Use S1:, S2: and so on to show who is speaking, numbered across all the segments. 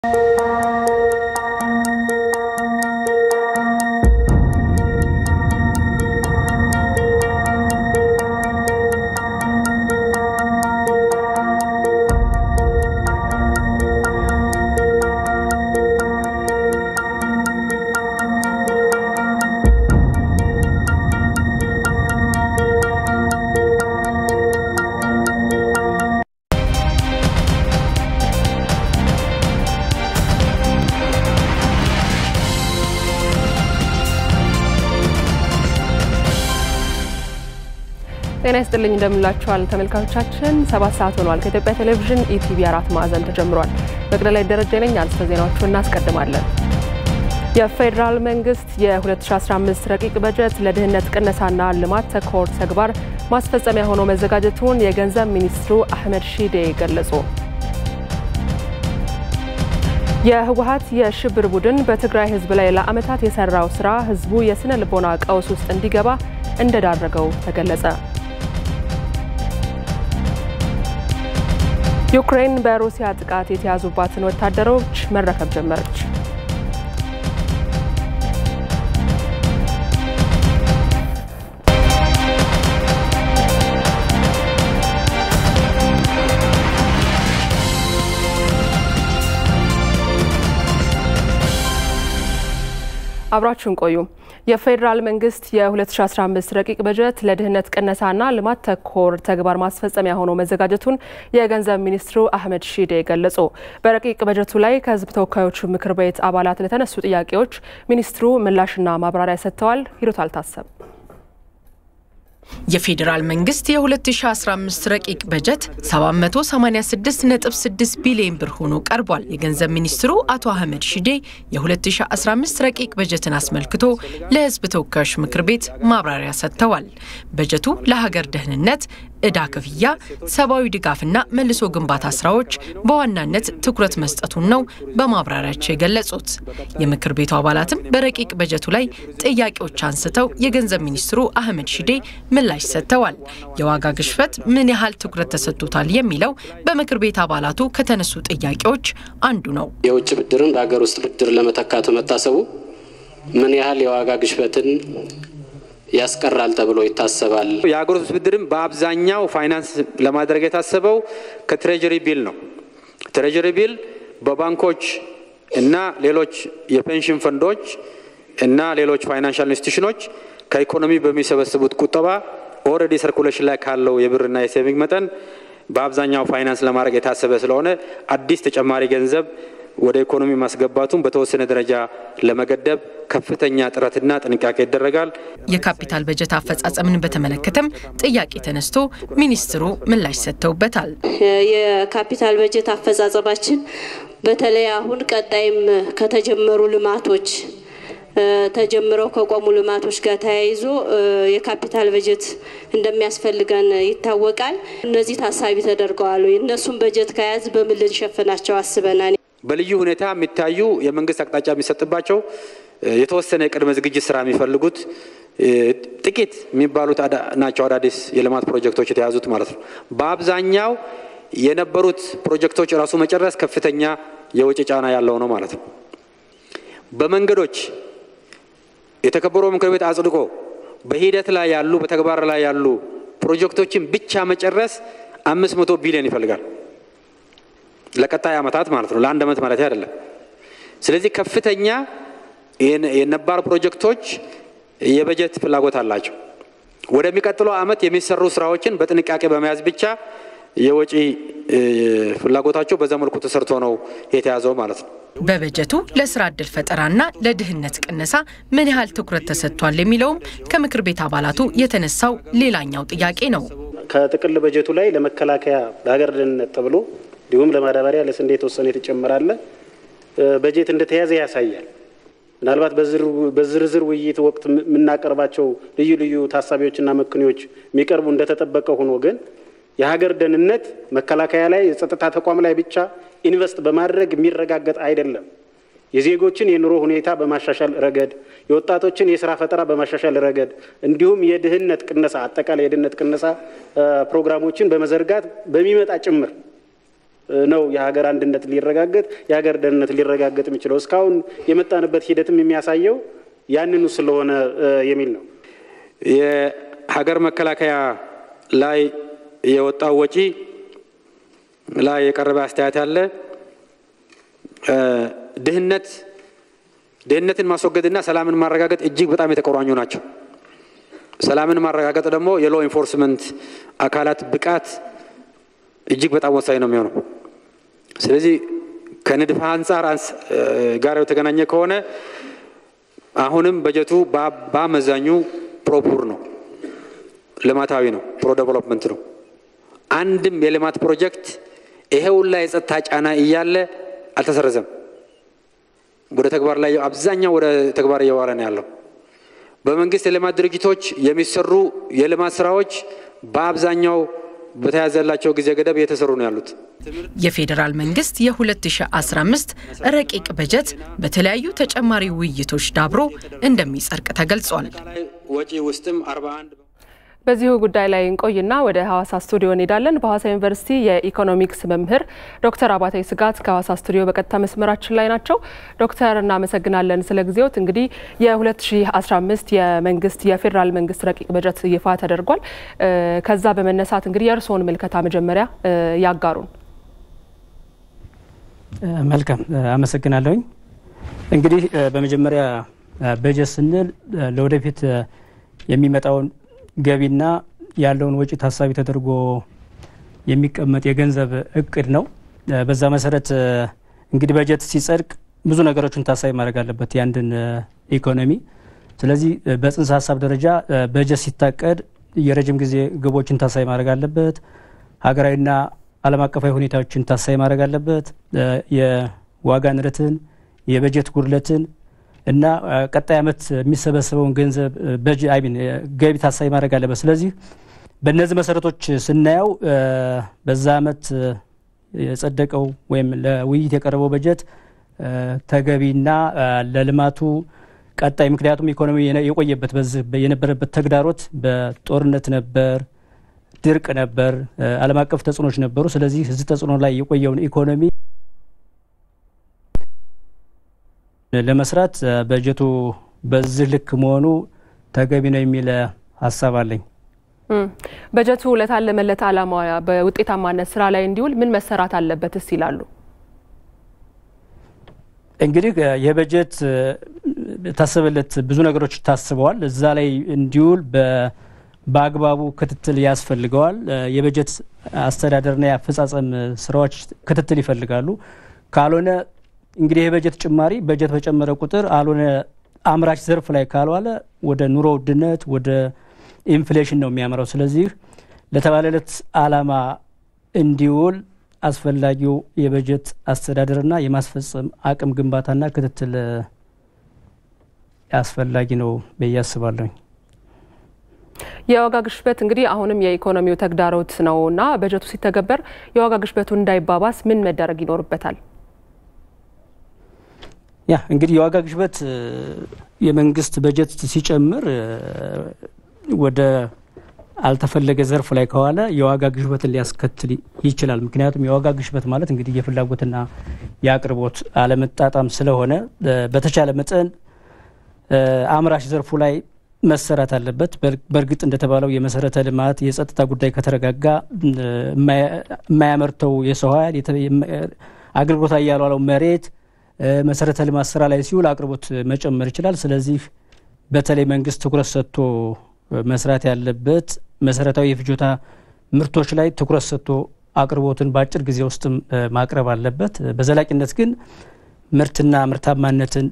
S1: ጤና ይስጥልኝ እንደምላችኋል ተመልካቾቻችን፣ ሰባት ሰዓት ሆኗል። ከኢትዮጵያ ቴሌቪዥን ኢቲቪ አራት ማዕዘን ተጀምሯል። መቅደላይ ደረጀ ነኝ። አርዕስተ ዜናዎቹን እናስቀድማለን። የፌዴራል መንግስት የ2015 ረቂቅ በጀት ለድህነት ቅነሳና ልማት ተኮር ተግባር ማስፈጸሚያ ሆኖ መዘጋጀቱን የገንዘብ ሚኒስትሩ አህመድ ሺዴ ገለጹ። የህወሀት የሽብር ቡድን በትግራይ ህዝብ ላይ ለዓመታት የሰራው ስራ ህዝቡ የስነ ልቦና ቀውስ ውስጥ እንዲገባ እንደዳረገው ተገለጸ። ዩክሬን በሩሲያ ጥቃት የተያዙባትን ወታደሮች መረከብ ጀመረች። አብራችሁን ቆዩ። የፌዴራል መንግስት የ2015 ረቂቅ በጀት ለድህነት ቅነሳና ልማት ተኮር ተግባር ማስፈጸሚያ ሆኖ መዘጋጀቱን የገንዘብ ሚኒስትሩ አህመድ ሺዴ ገለጹ። በረቂቅ በጀቱ ላይ ከህዝብ ተወካዮች ምክር ቤት አባላት ለተነሱ ጥያቄዎች ሚኒስትሩ ምላሽና ማብራሪያ ሰጥተዋል። ሂሩት አልታሰብ
S2: የፌዴራል መንግስት የ2015 ረቂቅ በጀት 786.6 ቢሊዮን ብር ሆኖ ቀርቧል። የገንዘብ ሚኒስትሩ አቶ አህመድ ሺዴ የ2015 ረቂቅ በጀትን አስመልክቶ ለህዝብ ተወካዮች ምክር ቤት ማብራሪያ ሰጥተዋል። በጀቱ ለሀገር ደህንነት፣ ዕዳ ክፍያ፣ ሰብአዊ ድጋፍና መልሶ ግንባታ ስራዎች በዋናነት ትኩረት መስጠቱን ነው በማብራሪያቸው የገለጹት። የምክር ቤቱ አባላትም በረቂቅ በጀቱ ላይ ጥያቄዎች አንስተው የገንዘብ ሚኒስትሩ አህመድ ሺዴ ምላሽ ሰጥተዋል። የዋጋ ግሽበት ምን ያህል ትኩረት ተሰጥቶታል የሚለው በምክር ቤት አባላቱ ከተነሱ ጥያቄዎች አንዱ ነው።
S3: የውጭ ብድርን በሀገር ውስጥ ብድር ለመተካቱ መታሰቡ ምን ያህል የዋጋ ግሽበትን ያስቀራል ተብሎ ይታሰባል?
S4: የሀገር ውስጥ ብድርም በአብዛኛው ፋይናንስ ለማድረግ የታሰበው ከትሬጀሪ ቢል ነው። ትሬጀሪ ቢል በባንኮች እና ሌሎች የፔንሽን ፈንዶች እና ሌሎች ፋይናንሻል ኢንስቲቱሽኖች ከኢኮኖሚ በሚሰበስቡት ቁጠባ ኦልሬዲ ሰርኩሌሽን ላይ ካለው የብርና የሴቪንግ መጠን በአብዛኛው ፋይናንስ ለማድረግ የታሰበ ስለሆነ አዲስ ተጨማሪ ገንዘብ ወደ ኢኮኖሚ ማስገባቱን በተወሰነ ደረጃ ለመገደብ ከፍተኛ ጥረትና ጥንቃቄ ይደረጋል።
S2: የካፒታል በጀት አፈጻጸምን በተመለከተም ጥያቄ ተነስቶ ሚኒስትሩ ምላሽ ሰጥተውበታል።
S5: የካፒታል በጀት አፈጻጸማችን በተለይ አሁን ቀጣይም ከተጀመሩ ልማቶች ተጀምረው ከቆሙ ልማቶች ጋር ተያይዞ የካፒታል በጀት እንደሚያስፈልገን ይታወቃል። እነዚህ ታሳቢ ተደርገዋል። እነሱን በጀት ከያዝ በምን ልንሸፍናቸው አስበናል።
S4: በልዩ ሁኔታ የሚታዩ የመንግስት አቅጣጫ የሚሰጥባቸው የተወሰነ የቅድመ ዝግጅት ስራ የሚፈልጉት ጥቂት የሚባሉት ናቸው። አዳዲስ የልማት ፕሮጀክቶች የተያዙት ማለት ነው። በአብዛኛው የነበሩት ፕሮጀክቶች ራሱ መጨረስ ከፍተኛ የወጪ ጫና ያለው ነው ማለት ነው። በመንገዶች የተከበረው ምክር ቤት አጽድቆ በሂደት ላይ ያሉ በተግባር ላይ ያሉ ፕሮጀክቶችን ብቻ መጨረስ አምስት መቶ ቢሊዮን ይፈልጋል ለቀጣይ ዓመታት ማለት ነው። ለአንድ ዓመት ማለት አይደለም። ስለዚህ ከፍተኛ የነባር ፕሮጀክቶች የበጀት ፍላጎት አላቸው። ወደሚቀጥለው ዓመት የሚሰሩ ስራዎችን በጥንቃቄ በመያዝ ብቻ የወጪ ፍላጎታቸው በዛ መልኩ ተሰርቶ ነው የተያዘው ማለት ነው።
S2: በበጀቱ ለስራ ዕድል ፈጠራና ለድህነት ቅነሳ ምን ያህል ትኩረት ተሰጥቷል የሚለውም ከምክር ቤት አባላቱ የተነሳው ሌላኛው ጥያቄ ነው።
S6: ከጥቅል በጀቱ ላይ ለመከላከያ ለሀገር ደህንነት ተብሎ እንዲሁም ለማዳበሪያ ለስንዴ የተወሰነ የተጨመራለ በጀት እንደተያዘ ያሳያል። ምናልባት በዝርዝር ውይይት ወቅት የምናቀርባቸው ልዩ ልዩ ታሳቢዎችና መክንዮች የሚቀርቡ እንደተጠበቀ ሆኖ ግን የሀገር ደህንነት መከላከያ ላይ የጸጥታ ተቋም ላይ ብቻ ኢንቨስት በማድረግ የሚረጋገጥ አይደለም። የዜጎችን የኑሮ ሁኔታ በማሻሻል ረገድ፣ የወጣቶችን የስራ ፈጠራ በማሻሻል ረገድ እንዲሁም የድህነት ቅነሳ አጠቃላይ የድህነት ቅነሳ ፕሮግራሞችን በመዘርጋት በሚመጣ ጭምር ነው የሀገር አንድነት ሊረጋገጥ የሀገር ደህንነት ሊረጋገጥ የሚችለው። እስካሁን የመጣንበት ሂደትም የሚያሳየው ያንኑ ስለሆነ የሚል ነው።
S4: የሀገር መከላከያ ላይ የወጣው ወጪ ላይ የቀረበ አስተያየት አለ። ድህነት ድህነትን ማስወገድና ሰላምን ማረጋገጥ እጅግ በጣም የተቆራኙ ናቸው። ሰላምን ማረጋገጥ ደግሞ የሎ ኢንፎርስመንት አካላት ብቃት እጅግ በጣም ወሳኝ ነው የሚሆነው። ስለዚህ ከንድፈ አንጻር ጋር የተገናኘ ከሆነ አሁንም በጀቱ በአመዛኙ ፕሮፑር ነው፣ ልማታዊ ነው፣ ፕሮ ዴቨሎፕመንት ነው። አንድም የልማት ፕሮጀክት ይሄ ሁላ የጸጥታ ጫና እያለ አልተሰረዘም። ወደ ተግባር ላይ አብዛኛው ወደ ተግባር እየዋለ ነው ያለው። በመንግስት የልማት ድርጅቶች የሚሰሩ የልማት ስራዎች በአብዛኛው በተያዘላቸው ጊዜ ገደብ እየተሰሩ ነው ያሉት።
S2: የፌዴራል መንግስት የ2015 ረቂቅ በጀት በተለያዩ ተጨማሪ ውይይቶች ዳብሮ እንደሚጸድቅ ተገልጿል።
S4: ወጪ ውስጥም 41
S1: በዚሁ ጉዳይ ላይ እንቆይና ወደ ሐዋሳ ስቱዲዮ እንሄዳለን። በሐዋሳ ዩኒቨርሲቲ የኢኮኖሚክስ መምህር ዶክተር አባታይ ስጋት ከሐዋሳ ስቱዲዮ በቀጥታ መስመራችን ላይ ናቸው። ዶክተር እናመሰግናለን ስለ ጊዜዎት። እንግዲህ የ2015 የመንግስት የፌዴራል መንግስት ረቂቅ በጀት ይፋ ተደርጓል። ከዛ በመነሳት እንግዲህ የእርስዎን ምልከታ መጀመሪያ ያጋሩን።
S7: መልካም አመሰግናለሁኝ። እንግዲህ በመጀመሪያ በጀት ስንል ለወደፊት የሚመጣውን ገቢና ያለውን ወጪ ታሳቢ ተደርጎ የሚቀመጥ የገንዘብ እቅድ ነው። በዛ መሰረት እንግዲህ በጀት ሲጸድቅ ብዙ ነገሮችን ታሳቢ ማድረግ አለበት የአንድን ኢኮኖሚ። ስለዚህ በጽንሰ ሀሳብ ደረጃ በጀት ሲታቀድ የረጅም ጊዜ ግቦችን ታሳቢ ማድረግ አለበት። ሀገራዊና ዓለም አቀፋዊ ሁኔታዎችን ታሳቢ ማድረግ አለበት። የዋጋ ንረትን፣ የበጀት ጉድለትን እና ቀጣይ ዓመት የሚሰበሰበውን ገንዘብ በጅ አይሚን ገቢ ታሳቢ ማድረግ አለበት። ስለዚህ በእነዚህ መሰረቶች ስናየው በዛ ዓመት የጸደቀው ወይም ለውይይት የቀረበው በጀት ተገቢና ለልማቱ ቀጣይ ምክንያቱም ኢኮኖሚ የቆየበት በዚህ የነበረበት ተግዳሮት በጦርነት ነበር፣ ድርቅ ነበር፣ ዓለም አቀፍ ተጽዕኖች ነበሩ። ስለዚህ እዚህ ተጽዕኖ ላይ የቆየውን ኢኮኖሚ ለመስራት በጀቱ በዚህ ልክ መሆኑ ተገቢ ነው የሚል ሀሳብ አለኝ።
S1: በጀቱ ለታለመለት ዓላማ በውጤታማነት ስራ ላይ እንዲውል ምን መሰራት አለበትስ ይላሉ?
S7: እንግዲህ ይህ በጀት ታሰበለት ብዙ ነገሮች ታስበዋል። እዛ ላይ እንዲውል በአግባቡ ክትትል ያስፈልገዋል። የበጀት አስተዳደርና የአፈጻጸም ስራዎች ክትትል ይፈልጋሉ። ካልሆነ እንግዲህ የበጀት ጭማሪ በጀት በጨመረ ቁጥር አልሆነ አምራች ዘርፍ ላይ ካልዋለ ወደ ኑሮ ውድነት ወደ ኢንፍሌሽን ነው የሚያመራው። ስለዚህ ለተባለለት ዓላማ እንዲውል አስፈላጊው የበጀት አስተዳደርና የማስፈጸም አቅም ግንባታና ክትትል አስፈላጊ ነው ብዬ አስባለሁኝ።
S1: የዋጋ ግሽበት እንግዲህ አሁንም የኢኮኖሚው ተግዳሮት ነው እና በጀቱ ሲተገበር የዋጋ ግሽበቱ እንዳይባባስ ምን መደረግ ይኖርበታል?
S7: ያ እንግዲህ የዋጋ ግሽበት የመንግስት በጀት ሲጨምር ወደ አልተፈለገ ዘርፍ ላይ ከዋለ የዋጋ ግሽበትን ሊያስከትል ይችላል። ምክንያቱም የዋጋ ግሽበት ማለት እንግዲህ የፍላጎትና የአቅርቦት አለመጣጣም ስለሆነ በተቻለ መጠን አምራች ዘርፉ ላይ መሰራት አለበት። በእርግጥ እንደተባለው የመሰረተ ልማት የጸጥታ ጉዳይ ከተረጋጋ የማያመርተው የሰው ኃይል አገልግሎት ላይ ያልዋለው መሬት መሰረተ ልማት ስራ ላይ ሲውል አቅርቦት መጨመር ይችላል። ስለዚህ በተለይ መንግስት ትኩረት ሰጥቶ መስራት ያለበት መሰረታዊ የፍጆታ ምርቶች ላይ ትኩረት ሰጥቶ አቅርቦትን በአጭር ጊዜ ውስጥም ማቅረብ አለበት። በዘላቂነት ግን ምርትና ምርታማነትን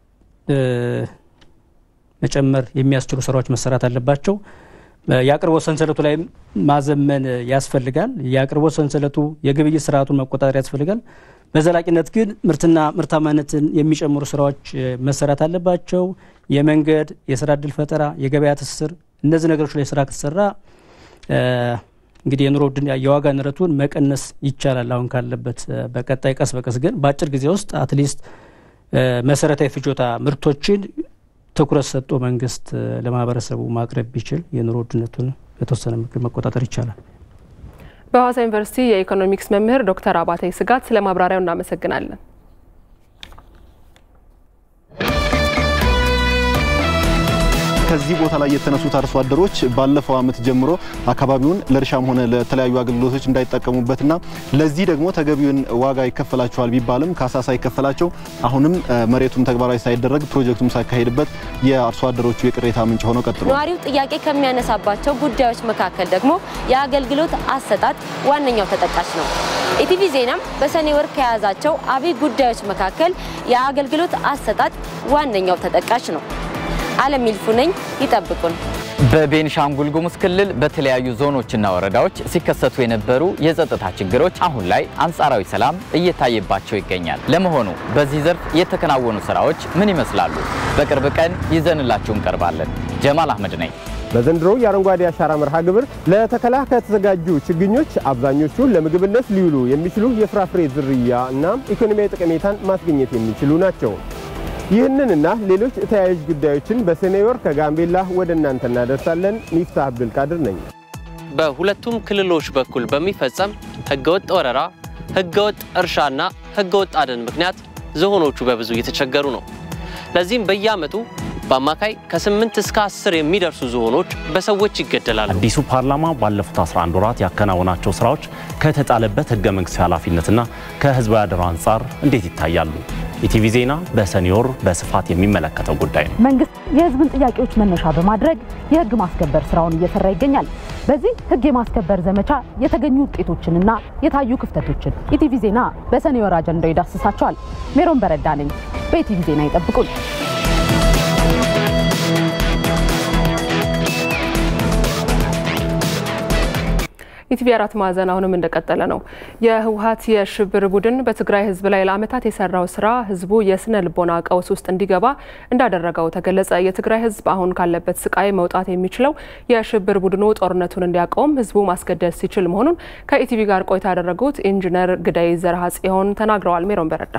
S7: መጨመር የሚያስችሉ ስራዎች መሰራት አለባቸው። የአቅርቦት ሰንሰለቱ ላይ ማዘመን ያስፈልጋል። የአቅርቦት ሰንሰለቱ የግብይት ስርዓቱን መቆጣጠር ያስፈልጋል። በዘላቂነት ግን ምርትና ምርታማነትን የሚጨምሩ ስራዎች መሰራት አለባቸው። የመንገድ፣ የስራ እድል ፈጠራ፣ የገበያ ትስስር እነዚህ ነገሮች ላይ ስራ ከተሰራ እንግዲህ የኑሮ የዋጋ ንረቱን መቀነስ ይቻላል አሁን ካለበት። በቀጣይ ቀስ በቀስ ግን በአጭር ጊዜ ውስጥ አትሊስት መሰረታዊ ፍጆታ ምርቶችን ትኩረት ሰጥቶ መንግስት ለማህበረሰቡ ማቅረብ ቢችል የኑሮ ውድነቱን በተወሰነ ምክር መቆጣጠር ይቻላል።
S1: በሐዋሳ ዩኒቨርሲቲ የኢኮኖሚክስ መምህር ዶክተር አባተ ስጋት ስለ ማብራሪያው እናመሰግናለን።
S8: ከዚህ ቦታ ላይ የተነሱት አርሶ አደሮች ባለፈው ዓመት ጀምሮ አካባቢውን ለእርሻም ሆነ ለተለያዩ አገልግሎቶች እንዳይጠቀሙበትና ለዚህ ደግሞ ተገቢውን ዋጋ ይከፈላቸዋል ቢባልም ካሳ ሳይከፈላቸው አሁንም መሬቱም ተግባራዊ ሳይደረግ ፕሮጀክቱም ሳይካሄድበት የአርሶ አደሮቹ የቅሬታ ምንጭ ሆነው ቀጥሏል።
S9: ነዋሪው ጥያቄ ከሚያነሳባቸው ጉዳዮች መካከል ደግሞ የአገልግሎት አሰጣጥ ዋነኛው ተጠቃሽ ነው። ኢቲቪ ዜናም በሰኔ ወር ከያዛቸው አብይ ጉዳዮች መካከል የአገልግሎት አሰጣጥ ዋነኛው ተጠቃሽ ነው። አለም ይልፉ ነኝ። ይጠብቁን።
S10: በቤኒሻንጉል ጉሙዝ ክልል በተለያዩ ዞኖችና ወረዳዎች ሲከሰቱ የነበሩ የጸጥታ ችግሮች አሁን ላይ አንጻራዊ ሰላም እየታየባቸው ይገኛል። ለመሆኑ በዚህ ዘርፍ የተከናወኑ ስራዎች ምን ይመስላሉ? በቅርብ ቀን ይዘንላችሁ እንቀርባለን። ጀማል አህመድ ነኝ።
S11: በዘንድሮ የአረንጓዴ አሻራ መርሃ ግብር ለተከላ ከተዘጋጁ ችግኞች አብዛኞቹ ለምግብነት ሊውሉ የሚችሉ የፍራፍሬ ዝርያ እና ኢኮኖሚያዊ ጠቀሜታን ማስገኘት የሚችሉ ናቸው። ይህንንና ሌሎች ተያያዥ ጉዳዮችን በሰኔ ወር ከጋምቤላ ወደ እናንተ እናደርሳለን። ሚፍታህ አብዱልቃድር ነኝ።
S12: በሁለቱም ክልሎች በኩል በሚፈጸም ህገወጥ ወረራ፣ ህገወጥ እርሻና ህገወጥ አደን ምክንያት ዝሆኖቹ በብዙ እየተቸገሩ ነው። ለዚህም በየዓመቱ በአማካይ ከ8 እስከ 10 የሚደርሱ ዝሆኖች በሰዎች ይገደላሉ።
S13: አዲሱ ፓርላማ ባለፉት 11 ወራት ያከናወናቸው ስራዎች ከተጣለበት ህገ መንግስታዊ ኃላፊነትና ከህዝባዊ አደራ አንጻር እንዴት ይታያሉ? ኢቲቪ ዜና በሰኔ ወር በስፋት የሚመለከተው ጉዳይ ነው።
S14: መንግስት የህዝብን ጥያቄዎች መነሻ በማድረግ የህግ ማስከበር ስራውን እየሰራ ይገኛል። በዚህ ህግ የማስከበር ዘመቻ የተገኙ ውጤቶችንና የታዩ ክፍተቶችን ኢቲቪ ዜና በሰኔ ወር አጀንዳው ይዳስሳቸዋል። ሜሮን በረዳ ነኝ። በኢቲቪ ዜና ይጠብቁን።
S1: ኢቲቪ አራት ማዕዘን አሁንም እንደቀጠለ ነው። የህወሀት የሽብር ቡድን በትግራይ ህዝብ ላይ ለአመታት የሰራው ስራ ህዝቡ የስነ ልቦና ቀውስ ውስጥ እንዲገባ እንዳደረገው ተገለጸ። የትግራይ ህዝብ አሁን ካለበት ስቃይ መውጣት የሚችለው የሽብር ቡድኑ ጦርነቱን እንዲያቆም ህዝቡ ማስገደድ ሲችል መሆኑን ከኢቲቪ ጋር ቆይታ ያደረጉት ኢንጂነር ግዳይ ዘርሃ ጽዮን ተናግረዋል። ሜሮን በረዳ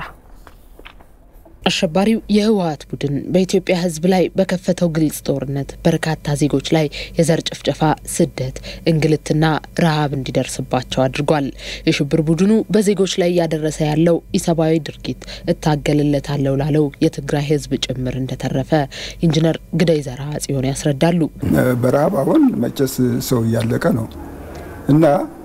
S15: አሸባሪው የህወሀት ቡድን በኢትዮጵያ ህዝብ ላይ በከፈተው ግልጽ ጦርነት በርካታ ዜጎች ላይ የዘር ጭፍጨፋ፣ ስደት፣ እንግልትና ረሃብ እንዲደርስባቸው አድርጓል። የሽብር ቡድኑ በዜጎች ላይ እያደረሰ ያለው ኢሰብአዊ ድርጊት እታገልለታለሁ ላለው የትግራይ ህዝብ ጭምር እንደተረፈ ኢንጂነር ግዳይ ዘርሃ ጽዮን ያስረዳሉ።
S16: በረሃብ አሁን መቼስ ሰው እያለቀ ነው እና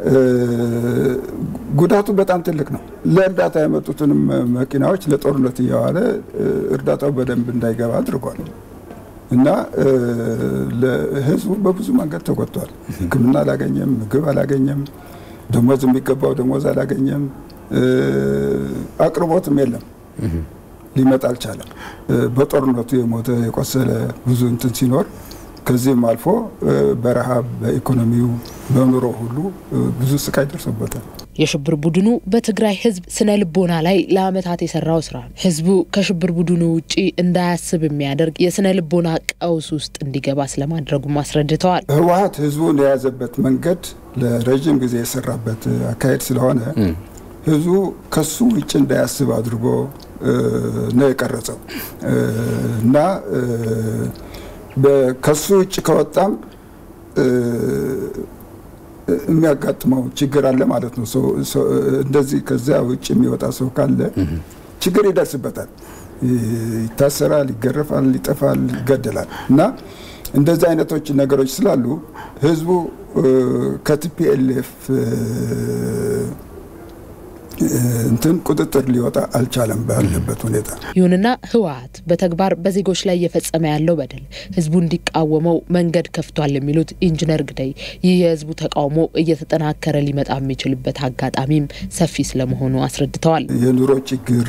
S16: ጉዳቱ በጣም ትልቅ ነው። ለእርዳታ የመጡትንም መኪናዎች ለጦርነት እያዋለ እርዳታው በደንብ እንዳይገባ አድርጓል እና ህዝቡ በብዙ መንገድ ተጎድቷል። ሕክምና አላገኘም፣ ምግብ አላገኘም፣ ደሞዝ የሚገባው ደሞዝ አላገኘም፣ አቅርቦትም የለም፣ ሊመጣ አልቻለም። በጦርነቱ የሞተ የቆሰለ ብዙ እንትን ሲኖር ከዚህም አልፎ በረሃብ በኢኮኖሚው በኑሮ ሁሉ ብዙ ስቃይ ደርሶበታል።
S15: የሽብር ቡድኑ በትግራይ ህዝብ ስነ ልቦና ላይ ለአመታት የሰራው ስራ ህዝቡ ከሽብር ቡድኑ ውጪ እንዳያስብ የሚያደርግ የስነ ልቦና ቀውስ ውስጥ እንዲገባ ስለማድረጉም አስረድተዋል።
S16: ህወሀት ህዝቡን የያዘበት መንገድ ለረዥም ጊዜ የሰራበት አካሄድ ስለሆነ ህዝቡ ከሱ ውጭ እንዳያስብ አድርጎ ነው የቀረጸው እና ከሱ ውጭ ከወጣም የሚያጋጥመው ችግር አለ ማለት ነው። እንደዚህ ከዚያ ውጭ የሚወጣ ሰው ካለ ችግር ይደርስበታል፣ ይታሰራል፣ ይገረፋል፣ ይጠፋል፣ ይገደላል እና እንደዚህ አይነቶች ነገሮች ስላሉ ህዝቡ ከቲፒኤልኤፍ እንትን ቁጥጥር ሊወጣ አልቻለም ባለበት ሁኔታ።
S15: ይሁንና ህወሀት በተግባር በዜጎች ላይ እየፈጸመ ያለው በደል ህዝቡ እንዲቃወመው መንገድ ከፍቷል የሚሉት ኢንጂነር ግዳይ ይህ የህዝቡ ተቃውሞ እየተጠናከረ ሊመጣ የሚችልበት አጋጣሚም ሰፊ ስለመሆኑ አስረድተዋል።
S16: የኑሮ ችግር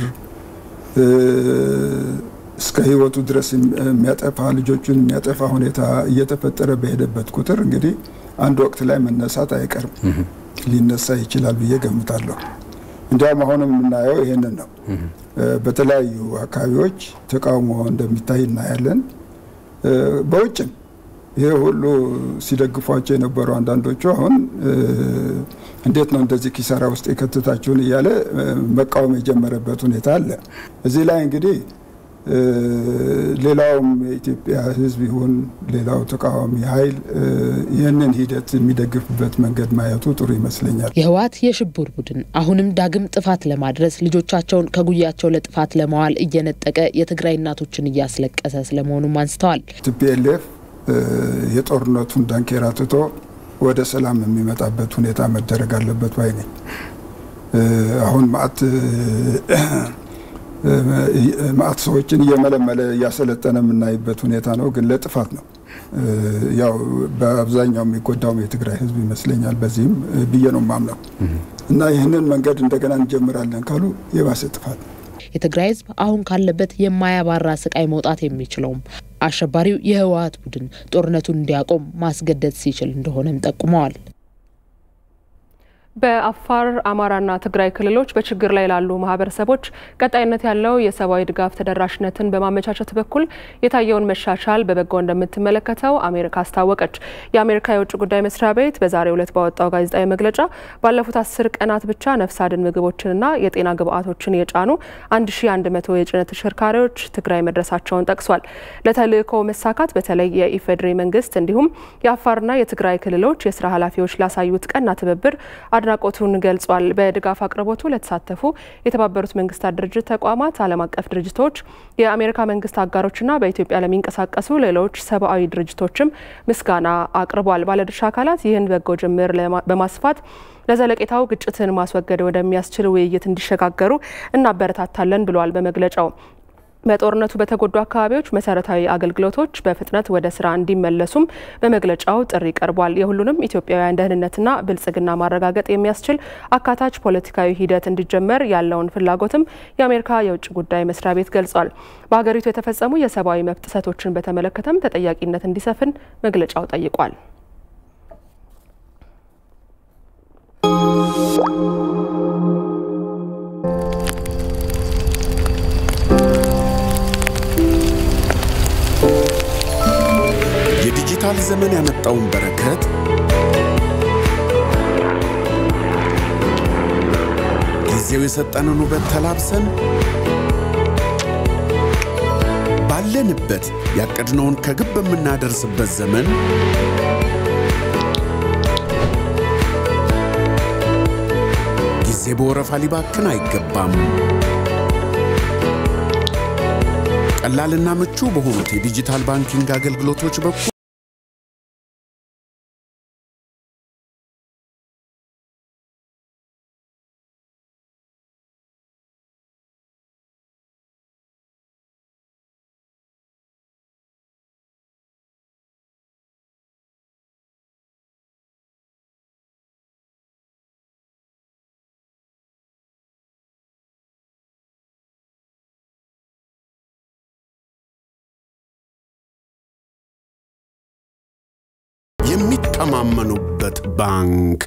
S16: እስከ ህይወቱ ድረስ የሚያጠፋ ልጆቹን የሚያጠፋ ሁኔታ እየተፈጠረ በሄደበት ቁጥር እንግዲህ አንድ ወቅት ላይ መነሳት አይቀርም፣ ሊነሳ ይችላል ብዬ ገምታለሁ። እንዲያውም አሁንም የምናየው ይህንን ነው። በተለያዩ አካባቢዎች ተቃውሞ እንደሚታይ እናያለን። በውጭም ይህ ሁሉ ሲደግፏቸው የነበሩ አንዳንዶቹ አሁን እንዴት ነው እንደዚህ ኪሳራ ውስጥ የከተታችሁን እያለ መቃወም የጀመረበት ሁኔታ አለ። እዚህ ላይ እንግዲህ ሌላውም የኢትዮጵያ ሕዝብ ይሁን ሌላው ተቃዋሚ ኃይል ይህንን ሂደት የሚደግፍበት መንገድ ማየቱ ጥሩ ይመስለኛል።
S15: የህወሓት የሽብር ቡድን አሁንም ዳግም ጥፋት ለማድረስ ልጆቻቸውን ከጉያቸው ለጥፋት ለማዋል እየነጠቀ የትግራይ እናቶችን እያስለቀሰ ስለመሆኑም አንስተዋል።
S16: ቲፒኤልኤፍ የጦርነቱን ዳንኬራ ትቶ ወደ ሰላም የሚመጣበት ሁኔታ መደረግ አለበት ባይ ነኝ። አሁን ማአት ማአት ሰዎችን እየመለመለ እያሰለጠነ የምናይበት ሁኔታ ነው፣ ግን ለጥፋት ነው። ያው በአብዛኛው የሚጎዳውም የትግራይ ህዝብ ይመስለኛል። በዚህም ብዬ ነው ማምነው እና ይህንን መንገድ እንደገና እንጀምራለን ካሉ የባሰ ጥፋት ነው።
S15: የትግራይ ህዝብ አሁን ካለበት የማያባራ ስቃይ መውጣት የሚችለውም አሸባሪው የህወሓት ቡድን ጦርነቱን እንዲያቆም ማስገደድ ሲችል እንደሆነም ጠቁመዋል።
S1: በአፋር አማራና ትግራይ ክልሎች በችግር ላይ ላሉ ማህበረሰቦች ቀጣይነት ያለው የሰብአዊ ድጋፍ ተደራሽነትን በማመቻቸት በኩል የታየውን መሻሻል በበጎ እንደምትመለከተው አሜሪካ አስታወቀች። የአሜሪካ የውጭ ጉዳይ መስሪያ ቤት በዛሬው ዕለት ባወጣው ጋዜጣዊ መግለጫ ባለፉት አስር ቀናት ብቻ ነፍስ አድን ምግቦችንና የጤና ግብዓቶችን የጫኑ 1100 የጭነት ተሽከርካሪዎች ትግራይ መድረሳቸውን ጠቅሷል። ለተልእኮ መሳካት በተለይ የኢፌዴሪ መንግስት እንዲሁም የአፋርና የትግራይ ክልሎች የስራ ኃላፊዎች ላሳዩት ቀና ትብብር አድናቆቱን ገልጿል። በድጋፍ አቅርቦቱ ለተሳተፉ የተባበሩት መንግስታት ድርጅት ተቋማት፣ ዓለም አቀፍ ድርጅቶች፣ የአሜሪካ መንግስት አጋሮችና በኢትዮጵያ ለሚንቀሳቀሱ ሌሎች ሰብአዊ ድርጅቶችም ምስጋና አቅርቧል። ባለድርሻ አካላት ይህን በጎ ጅምር በማስፋት ለዘለቄታው ግጭትን ማስወገድ ወደሚያስችል ውይይት እንዲሸጋገሩ እናበረታታለን ብሏል በመግለጫው። በጦርነቱ በተጎዱ አካባቢዎች መሰረታዊ አገልግሎቶች በፍጥነት ወደ ስራ እንዲመለሱም በመግለጫው ጥሪ ቀርቧል። የሁሉንም ኢትዮጵያውያን ደህንነትና ብልጽግና ማረጋገጥ የሚያስችል አካታች ፖለቲካዊ ሂደት እንዲጀመር ያለውን ፍላጎትም የአሜሪካ የውጭ ጉዳይ መስሪያ ቤት ገልጿል። በሀገሪቱ የተፈጸሙ የሰብአዊ መብት ጥሰቶችን በተመለከተም ተጠያቂነት እንዲሰፍን መግለጫው ጠይቋል።
S17: የዲጂታል ዘመን ያመጣውን በረከት ጊዜው የሰጠንን ውበት ተላብሰን ባለንበት ያቀድነውን ከግብ በምናደርስበት ዘመን ጊዜ በወረፋ ሊባክን አይገባም። ቀላልና ምቹ በሆኑት የዲጂታል ባንኪንግ አገልግሎቶች በኩል የሚተማመኑበት ባንክ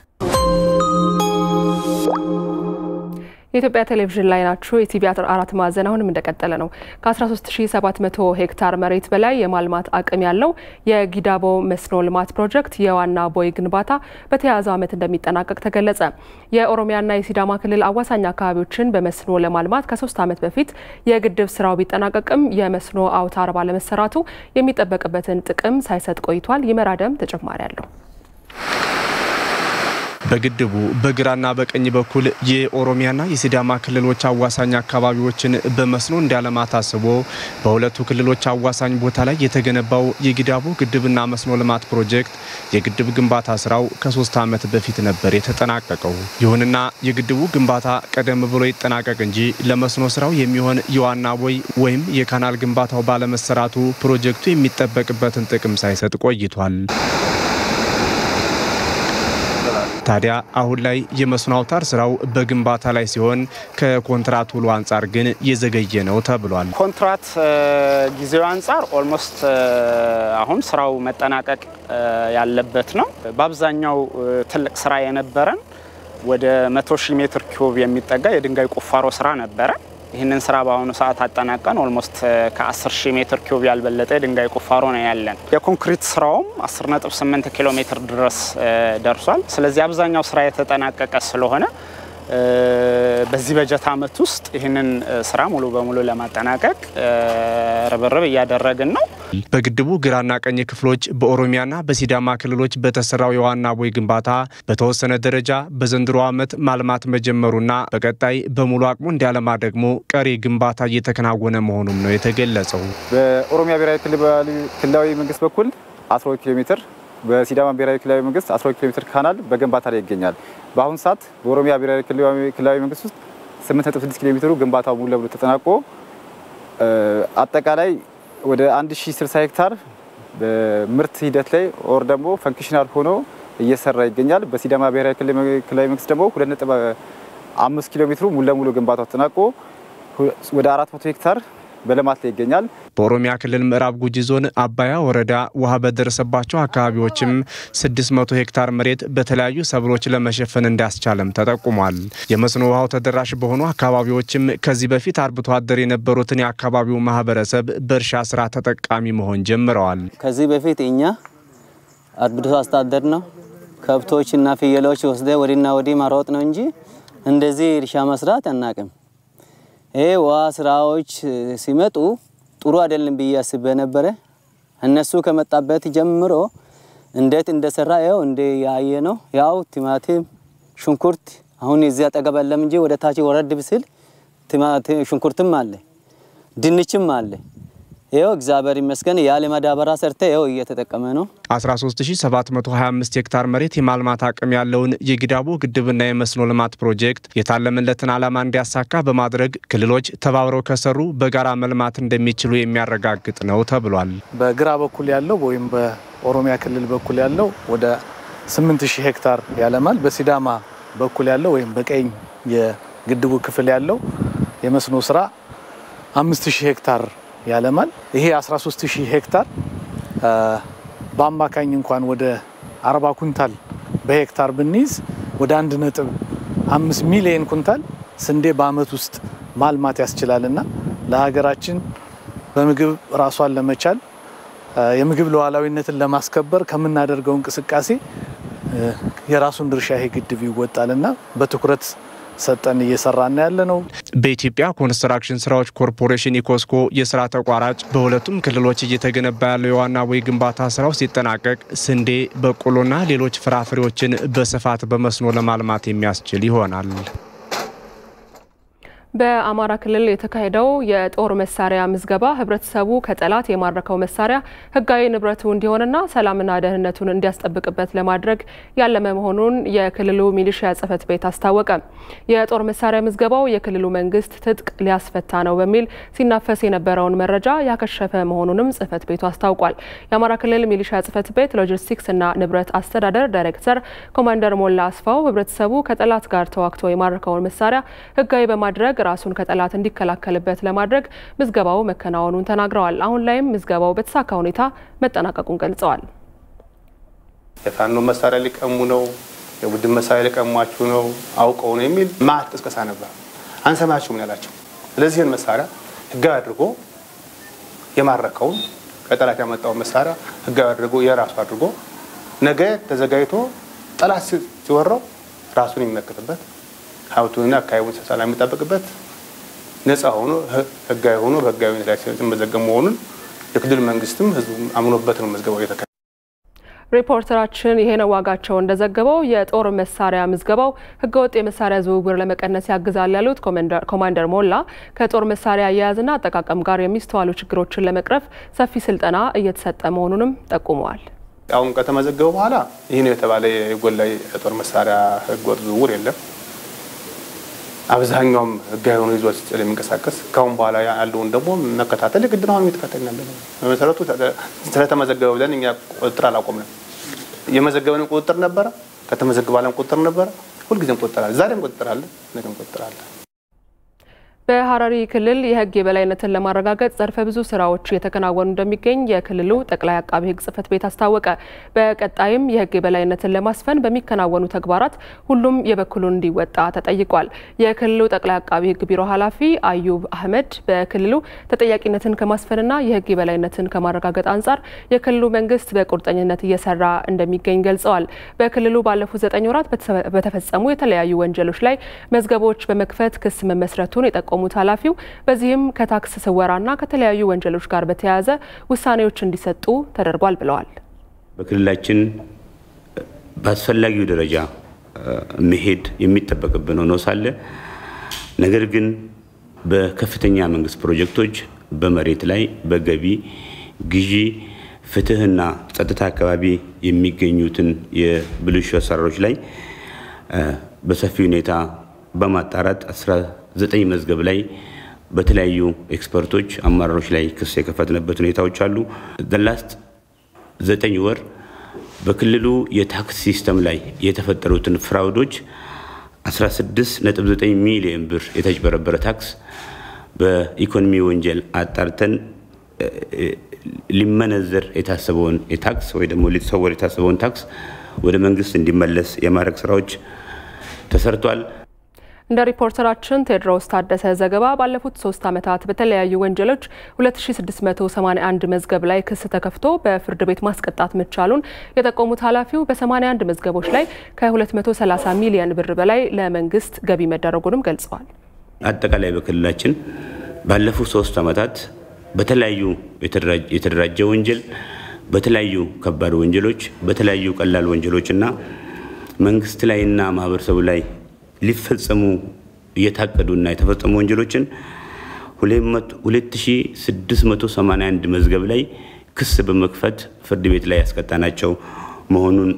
S1: የኢትዮጵያ ቴሌቪዥን ላይ ናችሁ። የቲቪ አራት ማዕዘን አሁንም እንደቀጠለ ነው። ከ13700 ሄክታር መሬት በላይ የማልማት አቅም ያለው የጊዳቦ መስኖ ልማት ፕሮጀክት የዋና ቦይ ግንባታ በተያያዘው ዓመት እንደሚጠናቀቅ ተገለጸ። የኦሮሚያና የሲዳማ ክልል አዋሳኝ አካባቢዎችን በመስኖ ለማልማት ከሶስት ዓመት በፊት የግድብ ስራው ቢጠናቀቅም የመስኖ አውታር ባለመሰራቱ የሚጠበቅበትን ጥቅም ሳይሰጥ ቆይቷል። ይመራደም ተጨማሪ አለው።
S18: በግድቡ በግራና በቀኝ በኩል የኦሮሚያና የሲዳማ ክልሎች አዋሳኝ አካባቢዎችን በመስኖ እንዲያለማ ታስቦ በሁለቱ ክልሎች አዋሳኝ ቦታ ላይ የተገነባው የጊዳቦ ግድብና መስኖ ልማት ፕሮጀክት የግድብ ግንባታ ስራው ከሶስት ዓመት በፊት ነበር የተጠናቀቀው። ይሁንና የግድቡ ግንባታ ቀደም ብሎ ይጠናቀቅ እንጂ ለመስኖ ስራው የሚሆን የዋና ቦይ ወይም የካናል ግንባታው ባለመሰራቱ ፕሮጀክቱ የሚጠበቅበትን ጥቅም ሳይሰጥ ቆይቷል። ታዲያ አሁን ላይ የመስኖ አውታር ስራው በግንባታ ላይ ሲሆን ከኮንትራት ውሉ አንጻር ግን የዘገየ ነው ተብሏል።
S19: ኮንትራት ጊዜው አንጻር ኦልሞስት አሁን ስራው መጠናቀቅ ያለበት ነው። በአብዛኛው ትልቅ ስራ የነበረን ወደ መቶ ሺህ ሜትር ኪዩብ የሚጠጋ የድንጋይ ቁፋሮ ስራ ነበረ። ይህንን ስራ በአሁኑ ሰዓት አጠናቀን ኦልሞስት ከ10 ሺህ ሜትር ኪዩብ ያልበለጠ የድንጋይ ቁፋሮ ነው ያለን። የኮንክሪት ስራውም 10.8 ኪሎ ሜትር ድረስ ደርሷል። ስለዚህ አብዛኛው ስራ የተጠናቀቀ ስለሆነ በዚህ በጀት ዓመት ውስጥ ይህንን ስራ ሙሉ በሙሉ ለማጠናቀቅ ርብርብ እያደረግን ነው።
S18: በግድቡ ግራና ቀኝ ክፍሎች በኦሮሚያና በሲዳማ ክልሎች በተሰራው የዋና ቦይ ግንባታ በተወሰነ ደረጃ በዘንድሮ ዓመት ማልማት መጀመሩና በቀጣይ በሙሉ አቅሙ እንዲያለማ ደግሞ ቀሪ ግንባታ እየተከናወነ መሆኑም ነው የተገለጸው።
S20: በኦሮሚያ ብሔራዊ ክልላዊ መንግስት በኩል 12 ኪሎ ሜትር በሲዳማ ብሔራዊ ክልላዊ መንግስት 12 ኪሎ ሜትር ካናል በግንባታ ላይ ይገኛል። በአሁኑ ሰዓት በኦሮሚያ ብሔራዊ ክልላዊ መንግስት ውስጥ 8.6 ኪሎ ሜትሩ ግንባታው ሙሉ ለሙሉ ተጠናቆ አጠቃላይ ወደ 1060 ሄክታር በምርት ሂደት ላይ ኦር ደግሞ ፈንክሽናል ሆኖ እየሰራ ይገኛል። በሲዳማ ብሔራዊ ክልላዊ መንግስት ደግሞ 2.5 ኪሎ ሜትሩ ሙሉ ለሙሉ ግንባታው ተጠናቆ ወደ 400 ሄክታር በልማት ላይ ይገኛል።
S18: በኦሮሚያ ክልል ምዕራብ ጉጂ ዞን አባያ ወረዳ ውሃ በደረሰባቸው አካባቢዎችም 600 ሄክታር መሬት በተለያዩ ሰብሎች ለመሸፈን እንዳስቻለም ተጠቁሟል። የመስኖ ውሃው ተደራሽ በሆኑ አካባቢዎችም ከዚህ በፊት አርብቶ አደር የነበሩትን የአካባቢው ማህበረሰብ በእርሻ ስራ ተጠቃሚ መሆን ጀምረዋል።
S21: ከዚህ በፊት እኛ አርብቶ አስተዳደር ነው ከብቶችና ፍየሎች ወስደ ወዲና ወዲህ ማሮጥ ነው እንጂ እንደዚህ እርሻ መስራት አናቅም። ይሄ ውሃ ስራዎች ሲመጡ ጥሩ አይደለም ብዬ አስቤ ነበረ። እነሱ ከመጣበት ጀምሮ እንዴት እንደሰራ ያው እንደ ያየ ነው። ያው ቲማቲም፣ ሽንኩርት አሁን እዚህ አጠገብ የለም እንጂ ወደ ታች ወረድ ብስል ቲማቲም ሽንኩርትም አለ፣ ድንችም አለ። ይኸው እግዚአብሔር ይመስገን ያለ ማዳበሪያ ሰርተ ይኸው እየተጠቀመ ነው።
S18: 13725 ሄክታር መሬት የማልማት አቅም ያለውን የጊዳቦ ግድብና የመስኖ ልማት ፕሮጀክት የታለመለትን ዓላማ እንዲያሳካ በማድረግ ክልሎች ተባብረው ከሰሩ በጋራ መልማት እንደሚችሉ የሚያረጋግጥ ነው ተብሏል።
S22: በግራ በኩል ያለው ወይም በኦሮሚያ ክልል በኩል ያለው ወደ 8000 ሄክታር ያለማል። በሲዳማ በኩል ያለው ወይም በቀኝ የግድቡ ክፍል ያለው የመስኖ ስራ 5000 ሄክታር ያለማል። ይሄ 13000 ሄክታር በአማካኝ እንኳን ወደ 40 ኩንታል በሄክታር ብንይዝ ወደ 1.5 ሚሊዮን ኩንታል ስንዴ በአመት ውስጥ ማልማት ያስችላልና ለሀገራችን በምግብ ራሷን ለመቻል የምግብ ሉዓላዊነትን ለማስከበር ከምናደርገው እንቅስቃሴ የራሱን ድርሻ ይሄ ግድብ ይወጣልና በትኩረት ሰጠን እየሰራና ያለ ነው።
S18: በኢትዮጵያ ኮንስትራክሽን ስራዎች ኮርፖሬሽን ኢኮስኮ የስራ ተቋራጭ በሁለቱም ክልሎች እየተገነባ ያለው የዋና ቦይ ግንባታ ስራው ሲጠናቀቅ ስንዴ፣ በቆሎና ሌሎች ፍራፍሬዎችን በስፋት በመስኖ ለማልማት የሚያስችል ይሆናል።
S1: በአማራ ክልል የተካሄደው የጦር መሳሪያ ምዝገባ ህብረተሰቡ ከጠላት የማረከው መሳሪያ ህጋዊ ንብረቱ እንዲሆንና ሰላምና ደህንነቱን እንዲያስጠብቅበት ለማድረግ ያለመ መሆኑን የክልሉ ሚሊሺያ ጽሕፈት ቤት አስታወቀ። የጦር መሳሪያ ምዝገባው የክልሉ መንግስት ትጥቅ ሊያስፈታ ነው በሚል ሲናፈስ የነበረውን መረጃ ያከሸፈ መሆኑንም ጽሕፈት ቤቱ አስታውቋል። የአማራ ክልል ሚሊሺያ ጽሕፈት ቤት ሎጂስቲክስና ንብረት አስተዳደር ዳይሬክተር ኮማንደር ሞላ አስፋው ህብረተሰቡ ከጠላት ጋር ተዋግቶ የማረከውን መሳሪያ ህጋዊ በማድረግ ራሱን ከጠላት እንዲከላከልበት ለማድረግ ምዝገባው መከናወኑን ተናግረዋል። አሁን ላይም ምዝገባው በተሳካ ሁኔታ መጠናቀቁን ገልጸዋል።
S23: የፋኖ መሳሪያ ሊቀሙ ነው፣ የቡድን መሳሪያ ሊቀሟችሁ ነው፣ አውቀው ነው የሚል ማት ቅስቀሳ ነበር። አንሰማችሁም ነው ያላቸው። ስለዚህን መሳሪያ ህጋዊ አድርጎ የማረከውን ከጠላት ያመጣውን መሳሪያ ህጋዊ አድርጎ የራሱ አድርጎ ነገ ተዘጋጅቶ ጠላት ሲወራው ራሱን የሚመክትበት ሀብቱንና አካባቢውን ሰላም የሚጠበቅበት ነፃ ሆኖ ህጋዊ ሆኖ በህጋዊነት ላይ ሲመዘገብ መሆኑን የክልል መንግስትም ህዝቡ አምኖበት ነው መዝገባው የተከ
S1: ሪፖርተራችን ይሄነው ዋጋቸው እንደዘገበው የጦር መሳሪያ ምዝገባው ህገወጥ የመሳሪያ ዝውውር ለመቀነስ ያግዛል ያሉት ኮማንደር ሞላ ከጦር መሳሪያ አያያዝና አጠቃቀም ጋር የሚስተዋሉ ችግሮችን ለመቅረፍ ሰፊ ስልጠና እየተሰጠ መሆኑንም ጠቁመዋል።
S23: አሁን ከተመዘገበ በኋላ ይህ ነው የተባለ የጎላ የጦር መሳሪያ ህገወጥ ዝውውር የለም። አብዛኛውም ህጋዊ ሆኖ ይዞ ስለሚንቀሳቀስ ካሁን በኋላ ያለውን ደግሞ መከታተል ግድ ነው። አሁን እየተከታተልን ያለ ነው። በመሰረቱ ስለተመዘገበ ብለን እኛ ቁጥጥር አላቆምንም። የመዘገበንም ቁጥጥር ነበረ፣ ከተመዘገበ ቁጥጥር ነበረ። ሁልጊዜም ቁጥጥር አለ። ዛሬም ቁጥጥር አለ፣ ነገም ቁጥጥር አለ።
S1: በሐረሪ ክልል የሕግ የበላይነትን ለማረጋገጥ ዘርፈ ብዙ ስራዎች እየተከናወኑ እንደሚገኝ የክልሉ ጠቅላይ አቃቢ ሕግ ጽሕፈት ቤት አስታወቀ። በቀጣይም የሕግ የበላይነትን ለማስፈን በሚከናወኑ ተግባራት ሁሉም የበኩሉን እንዲወጣ ተጠይቋል። የክልሉ ጠቅላይ አቃቢ ሕግ ቢሮ ኃላፊ አዩብ አህመድ በክልሉ ተጠያቂነትን ከማስፈንና የሕግ የበላይነትን ከማረጋገጥ አንጻር የክልሉ መንግስት በቁርጠኝነት እየሰራ እንደሚገኝ ገልጸዋል። በክልሉ ባለፉት ዘጠኝ ወራት በተፈጸሙ የተለያዩ ወንጀሎች ላይ መዝገቦች በመክፈት ክስ መመስረቱን የጠቆሙት ኃላፊው በዚህም ከታክስ ስወራና ከተለያዩ ወንጀሎች ጋር በተያያዘ ውሳኔዎች እንዲሰጡ ተደርጓል ብለዋል።
S3: በክልላችን በአስፈላጊው ደረጃ መሄድ የሚጠበቅብን ሆኖ ሳለ ነገር ግን በከፍተኛ መንግስት ፕሮጀክቶች በመሬት ላይ በገቢ ግዢ፣ ፍትህና ጸጥታ አካባቢ የሚገኙትን የብልሹ አሰራሮች ላይ በሰፊ ሁኔታ በማጣራት 19 መዝገብ ላይ በተለያዩ ኤክስፐርቶች አመራሮች ላይ ክስ የከፈትንበት ሁኔታዎች አሉ። ላስት ዘጠኝ ወር በክልሉ የታክስ ሲስተም ላይ የተፈጠሩትን ፍራውዶች 16.9 ሚሊዮን ብር የተጭበረበረ ታክስ በኢኮኖሚ ወንጀል አጣርተን ሊመነዘር የታሰበውን የታክስ ወይ ደግሞ ሊሰወር የታሰበውን ታክስ ወደ መንግስት እንዲመለስ የማድረግ ስራዎች ተሰርቷል።
S1: እንደ ሪፖርተራችን ቴድሮስ ታደሰ ዘገባ ባለፉት ሶስት ዓመታት በተለያዩ ወንጀሎች 2681 መዝገብ ላይ ክስ ተከፍቶ በፍርድ ቤት ማስቀጣት መቻሉን የጠቆሙት ኃላፊው በ81 መዝገቦች ላይ ከ230 ሚሊዮን ብር በላይ ለመንግስት ገቢ መደረጉንም ገልጸዋል።
S3: አጠቃላይ በክልላችን ባለፉት ሶስት ዓመታት በተለያዩ የተደራጀ ወንጀል፣ በተለያዩ ከባድ ወንጀሎች፣ በተለያዩ ቀላል ወንጀሎች እና መንግስት ላይና ማህበረሰቡ ላይ ሊፈጸሙ እየታቀዱና የተፈጸሙ ወንጀሎችን 2681 መዝገብ ላይ ክስ በመክፈት ፍርድ ቤት ላይ ያስቀጣናቸው መሆኑን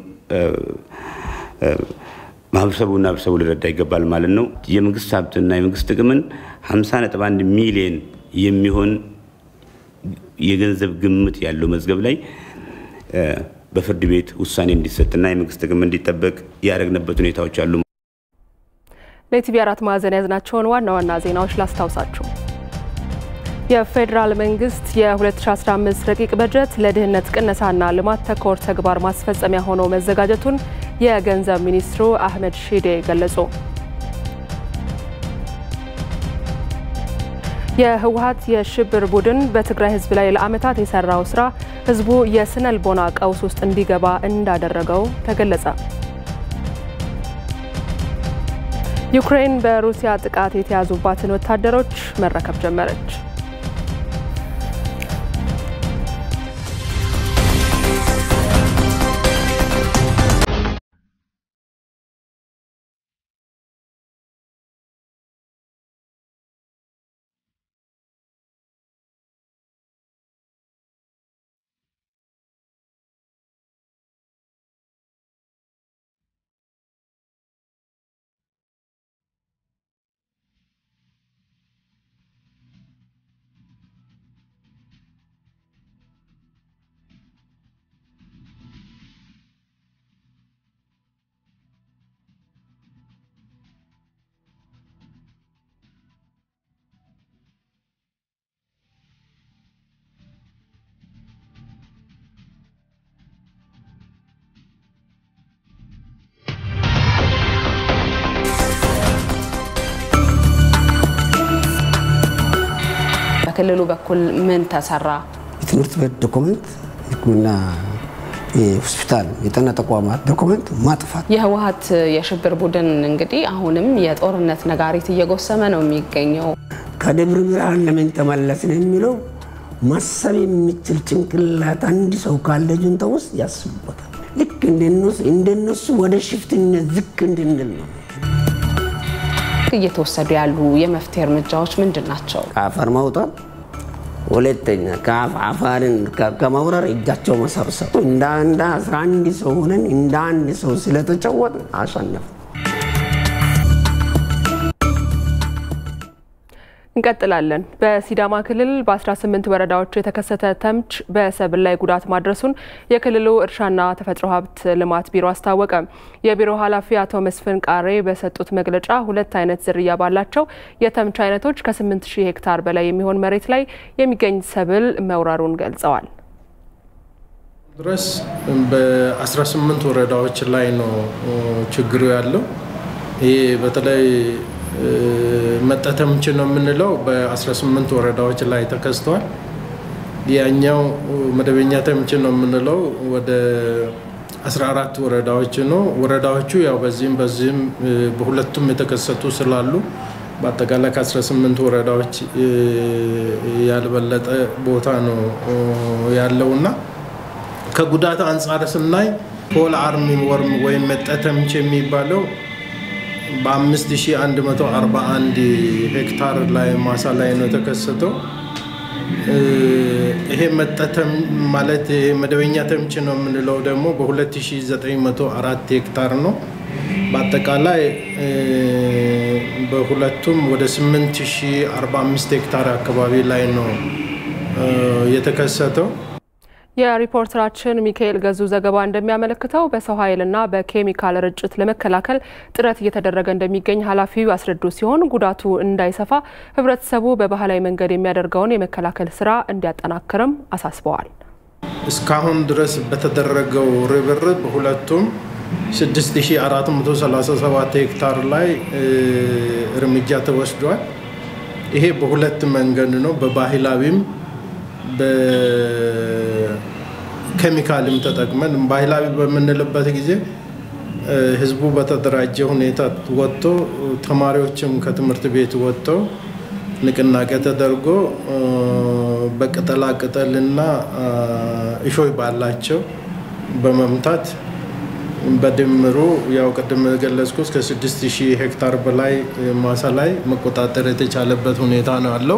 S3: ማህበረሰቡና ህብረተሰቡ ሊረዳ ይገባል ማለት ነው። የመንግስት ሀብትና የመንግስት ጥቅምን 50.1 ሚሊዮን የሚሆን የገንዘብ ግምት ያለው መዝገብ ላይ በፍርድ ቤት ውሳኔ እንዲሰጥና የመንግስት ጥቅም እንዲጠበቅ ያደረግንበት ሁኔታዎች አሉ።
S1: ለኢቲቪ አራት ማዕዘን ያዝናቸውን ዋና ዋና ዜናዎች ላስታውሳችሁ። የፌዴራል መንግስት የ2015 ረቂቅ በጀት ለድህነት ቅነሳና ልማት ተኮር ተግባር ማስፈጸሚያ ሆኖ መዘጋጀቱን የገንዘብ ሚኒስትሩ አህመድ ሺዴ ገለጹ። የህወሀት የሽብር ቡድን በትግራይ ህዝብ ላይ ለዓመታት የሰራው ስራ ህዝቡ የስነ ልቦና ቀውስ ውስጥ እንዲገባ እንዳደረገው ተገለጸ። ዩክሬን በሩሲያ ጥቃት የተያዙባትን ወታደሮች መረከብ ጀመረች።
S5: በክልሉ በኩል ምን ተሰራ?
S6: የትምህርት ቤት ዶኩመንት፣ ሕክምና ሆስፒታል፣ የጤና ተቋማት ዶኩመንት ማጥፋት።
S5: የህወሀት የሽብር ቡድን እንግዲህ አሁንም የጦርነት ነጋሪት እየጎሰመ ነው የሚገኘው።
S6: ከደብረ ብርሃን ለምን ተመለስን የሚለው ማሰብ የሚችል ጭንቅላት አንድ ሰው ካለ ጁንታ ውስጥ ያስቡበታል። ልክ እንደነሱ ወደ ሽፍትነት ዝቅ እንድንል ነው።
S5: እየተወሰዱ ያሉ የመፍትሄ እርምጃዎች ምንድን ናቸው?
S6: ከአፈር ማውጣት፣ ሁለተኛ አፋርን ከመውረር እጃቸው መሰብሰብ። እንደ አንድ አስራ አንድ ሰው ሆነን እንደ አንድ ሰው ስለተጫወት አሸነፍ
S1: እንቀጥላለን። በሲዳማ ክልል በ18 ወረዳዎች የተከሰተ ተምች በሰብል ላይ ጉዳት ማድረሱን የክልሉ እርሻና ተፈጥሮ ሀብት ልማት ቢሮ አስታወቀ። የቢሮው ኃላፊ አቶ መስፍን ቃሬ በሰጡት መግለጫ ሁለት አይነት ዝርያ ባላቸው የተምች አይነቶች ከ8000 ሄክታር በላይ የሚሆን መሬት ላይ የሚገኝ ሰብል መውረሩን ገልጸዋል።
S2: ድረስ በ18 ወረዳዎች ላይ ነው ችግሩ ያለው። ይህ በተለይ መጠተምች ነው የምንለው በ18 ወረዳዎች ላይ ተከስቷል። ያኛው መደበኛ ተምች ነው የምንለው ወደ 14 ወረዳዎች ነው። ወረዳዎቹ ያው በዚህም በዚህም በሁለቱም የተከሰቱ ስላሉ በአጠቃላይ ከ18 ወረዳዎች ያልበለጠ ቦታ ነው ያለውና ከጉዳት አንጻር ስናይ ፖል አርሚ ወርም ወይም መጠተምች የሚባለው በ5141 ሄክታር ላይ ማሳ ላይ ነው የተከሰተው። ይሄ መጠተም ማለት መደበኛ ተምች ነው የምንለው ደግሞ በ2904 ሄክታር ነው። በአጠቃላይ በሁለቱም ወደ 8045 ሄክታር አካባቢ ላይ ነው የተከሰተው።
S1: የሪፖርተራችን ሚካኤል ገዙ ዘገባ እንደሚያመለክተው በሰው ኃይልና በኬሚካል ርጭት ለመከላከል ጥረት እየተደረገ እንደሚገኝ ኃላፊው ያስረዱ ሲሆን ጉዳቱ እንዳይሰፋ ሕብረተሰቡ በባህላዊ መንገድ የሚያደርገውን የመከላከል ስራ እንዲያጠናክርም አሳስበዋል።
S2: እስካሁን ድረስ በተደረገው ርብርብ ሁለቱም 6437 ሄክታር ላይ እርምጃ ተወስዷል። ይሄ በሁለት መንገድ ነው፣ በባህላዊም በኬሚካልም ተጠቅመን ባህላዊ በምንልበት ጊዜ ህዝቡ በተደራጀ ሁኔታ ወጥቶ ተማሪዎችም ከትምህርት ቤት ወጥተው ንቅናቄ ተደርጎ በቅጠላ ቅጠልና እሾይ ባላቸው በመምታት በድምሩ ያው ቅድም ገለጽኩ እስከ 6000 ሄክታር በላይ ማሳ ላይ መቆጣጠር የተቻለበት ሁኔታ ነው ያለው።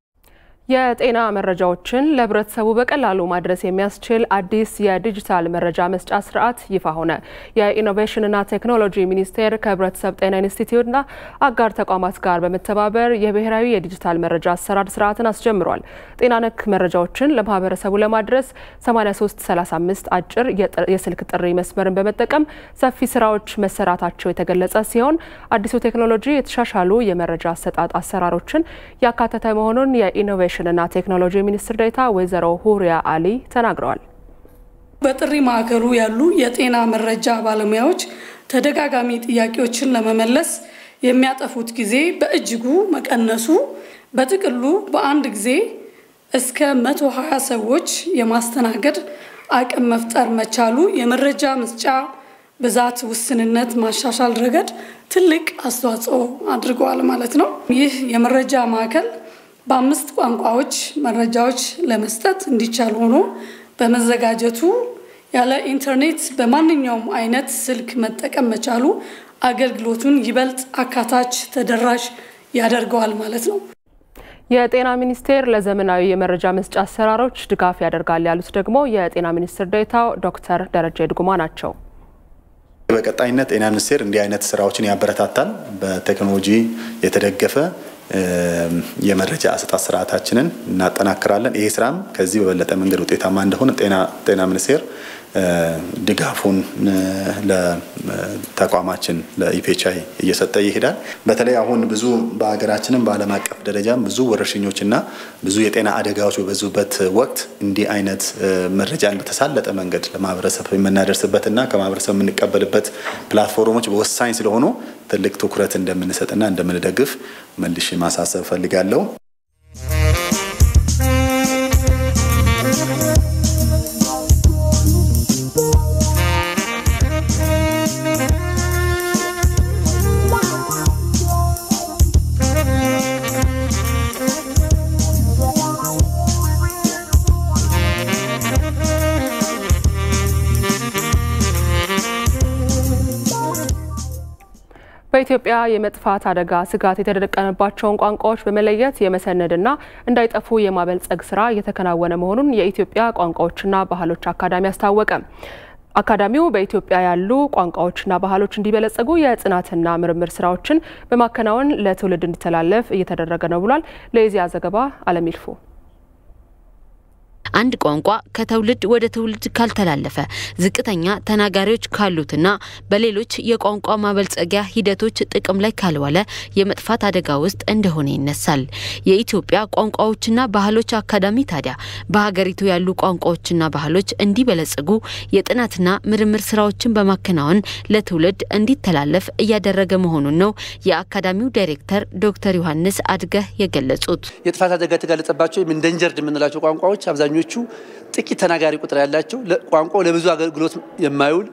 S1: የጤና መረጃዎችን ለህብረተሰቡ በቀላሉ ማድረስ የሚያስችል አዲስ የዲጂታል መረጃ መስጫ ስርዓት ይፋ ሆነ። የኢኖቬሽንና ቴክኖሎጂ ሚኒስቴር ከህብረተሰብ ጤና ኢንስቲትዩትና አጋር ተቋማት ጋር በመተባበር የብሔራዊ የዲጂታል መረጃ አሰራር ስርዓትን አስጀምሯል። ጤና ነክ መረጃዎችን ለማህበረሰቡ ለማድረስ 8335 አጭር የስልክ ጥሪ መስመርን በመጠቀም ሰፊ ስራዎች መሰራታቸው የተገለጸ ሲሆን አዲሱ ቴክኖሎጂ የተሻሻሉ የመረጃ አሰጣጥ አሰራሮችን ያካተተ መሆኑን የኢኖቬሽን ኢኖቬሽንና ቴክኖሎጂ ሚኒስትር ዴኤታ ወይዘሮ ሁሪያ አሊ ተናግረዋል።
S4: በጥሪ ማዕከሉ ያሉ የጤና መረጃ ባለሙያዎች ተደጋጋሚ ጥያቄዎችን ለመመለስ የሚያጠፉት ጊዜ በእጅጉ መቀነሱ በጥቅሉ በአንድ ጊዜ እስከ 120 ሰዎች የማስተናገድ አቅም መፍጠር መቻሉ የመረጃ መስጫ ብዛት ውስንነት ማሻሻል ረገድ ትልቅ አስተዋጽኦ አድርገዋል ማለት ነው። ይህ የመረጃ ማዕከል በአምስት ቋንቋዎች መረጃዎች ለመስጠት እንዲቻል ሆኖ በመዘጋጀቱ ያለ ኢንተርኔት በማንኛውም አይነት ስልክ መጠቀም መቻሉ አገልግሎቱን ይበልጥ አካታች፣ ተደራሽ ያደርገዋል ማለት ነው።
S1: የጤና ሚኒስቴር ለዘመናዊ የመረጃ መስጫ አሰራሮች ድጋፍ ያደርጋል ያሉት ደግሞ የጤና ሚኒስትር ዴኤታው ዶክተር ደረጀ ድጉማ ናቸው።
S7: በቀጣይነት ጤና ሚኒስቴር እንዲህ አይነት ስራዎችን ያበረታታል። በቴክኖሎጂ የተደገፈ የመረጃ አሰጣጥ ስርዓታችንን እናጠናክራለን። ይሄ ስራም ከዚህ በበለጠ መንገድ ውጤታማ እንደሆነ ጤና ሚኒስቴር ድጋፉን ለተቋማችን ለኢፔቻይ እየሰጠ ይሄዳል። በተለይ አሁን ብዙ በሀገራችንም በዓለም አቀፍ ደረጃም ብዙ ወረርሽኞችና ብዙ የጤና አደጋዎች በበዙበት ወቅት እንዲህ አይነት መረጃን በተሳለጠ መንገድ ለማህበረሰብ የምናደርስበትና ከማህበረሰብ የምንቀበልበት ፕላትፎርሞች ወሳኝ ስለሆኑ ትልቅ ትኩረት እንደምንሰጥና እንደምንደግፍ መልሼ ማሳሰብ እፈልጋለሁ።
S1: በኢትዮጵያ የመጥፋት አደጋ ስጋት የተደቀነባቸውን ቋንቋዎች በመለየት የመሰነድና እንዳይጠፉ የማበልጸግ ስራ እየተከናወነ መሆኑን የኢትዮጵያ ቋንቋዎችና ባህሎች አካዳሚ አስታወቀ። አካዳሚው በኢትዮጵያ ያሉ ቋንቋዎችና ባህሎች እንዲበለጸጉ የጥናትና ምርምር ስራዎችን በማከናወን ለትውልድ እንዲተላለፍ እየተደረገ ነው ብሏል። ለኢዜአ ዘገባ አለም ይልፉ
S8: አንድ ቋንቋ ከትውልድ ወደ ትውልድ ካልተላለፈ ዝቅተኛ ተናጋሪዎች ካሉትና በሌሎች የቋንቋ ማበልጸጊያ ሂደቶች ጥቅም ላይ ካልዋለ የመጥፋት አደጋ ውስጥ እንደሆነ ይነሳል። የኢትዮጵያ ቋንቋዎችና ባህሎች አካዳሚ ታዲያ በሀገሪቱ ያሉ ቋንቋዎችና ባህሎች እንዲበለጽጉ የጥናትና ምርምር ስራዎችን በማከናወን ለትውልድ እንዲተላለፍ እያደረገ መሆኑን ነው የአካዳሚው ዳይሬክተር ዶክተር ዮሐንስ አድገህ የገለጹት።
S9: የጥፋት አደጋ የተጋለጠባቸው ወይም ኢንደንጀርድ የምንላቸው ቋንቋዎች አብዛኞቹ ጥቂት ተናጋሪ ቁጥር ያላቸው ቋንቋው ለብዙ አገልግሎት የማይውል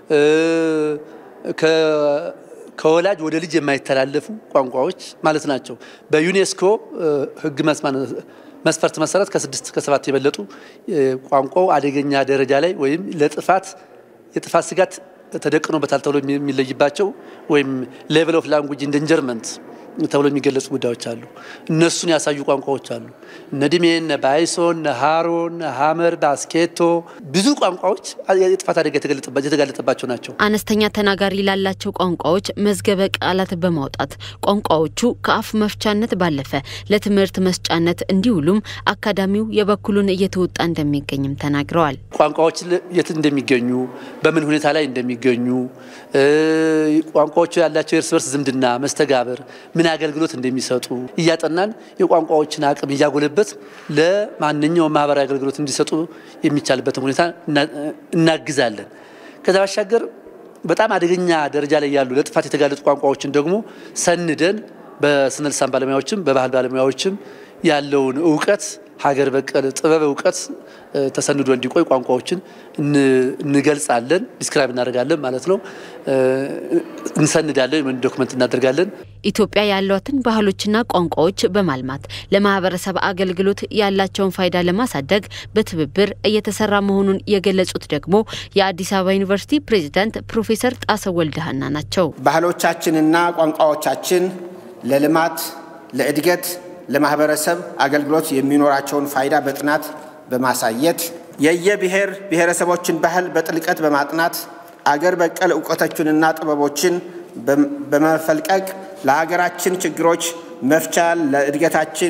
S9: ከወላጅ ወደ ልጅ የማይተላለፉ ቋንቋዎች ማለት ናቸው። በዩኔስኮ ሕግ መስፈርት መሰረት ከስድስት ከሰባት የበለጡ ቋንቋው አደገኛ ደረጃ ላይ ወይም ለጥፋት የጥፋት ስጋት ተደቅኖበታል ተብሎ የሚለይባቸው ወይም ሌቨል ኦፍ ላንጉጅ ኢንደንጀርመንት ተብሎ የሚገለጹ ጉዳዮች አሉ። እነሱን ያሳዩ ቋንቋዎች አሉ። እነ ድሜ፣ እነ ባይሶ፣ እነ ሃሮ፣ እነ ሀመር፣ ባስኬቶ ብዙ ቋንቋዎች የጥፋት አደጋ የተጋለጠባቸው ናቸው።
S8: አነስተኛ ተናጋሪ ላላቸው ቋንቋዎች መዝገበ ቃላት በማውጣት ቋንቋዎቹ ከአፍ መፍቻነት ባለፈ ለትምህርት መስጫነት እንዲውሉም አካዳሚው የበኩሉን እየተወጣ እንደሚገኝም ተናግረዋል።
S9: ቋንቋዎች የት እንደሚገኙ፣ በምን ሁኔታ ላይ እንደሚገኙ፣ ቋንቋዎቹ ያላቸው የእርስ በርስ ዝምድና፣ መስተጋብር ምን አገልግሎት እንደሚሰጡ እያጠናን የቋንቋዎችን አቅም እያጎለበት ለማንኛውም ማህበራዊ አገልግሎት እንዲሰጡ የሚቻልበትን ሁኔታ እናግዛለን። ከዛ ባሻገር በጣም አደገኛ ደረጃ ላይ ያሉ ለጥፋት የተጋለጡ ቋንቋዎችን ደግሞ ሰንደን በስነ ልሳን ባለሙያዎችም በባህል ባለሙያዎችም ያለውን እውቀት ሀገር በቀል ጥበብ እውቀት ተሰንዶ እንዲቆይ ቋንቋዎችን እንገልጻለን፣ ዲስክራይብ እናደርጋለን ማለት ነው። እንሰንዳለን ወይም ዶክመንት እናደርጋለን።
S8: ኢትዮጵያ ያሏትን ባህሎችና ቋንቋዎች በማልማት ለማህበረሰብ አገልግሎት ያላቸውን ፋይዳ ለማሳደግ በትብብር እየተሰራ መሆኑን የገለጹት ደግሞ የአዲስ አበባ ዩኒቨርሲቲ ፕሬዚዳንት ፕሮፌሰር ጣሰው ወልደሃና ናቸው።
S10: ባህሎቻችንና ቋንቋዎቻችን ለልማት፣ ለእድገት ለማህበረሰብ አገልግሎት የሚኖራቸውን ፋይዳ በጥናት በማሳየት የየብሔር ብሔረሰቦችን ባህል በጥልቀት በማጥናት አገር በቀል እውቀቶችንና ጥበቦችን በመፈልቀቅ ለሀገራችን ችግሮች መፍቻ፣ ለእድገታችን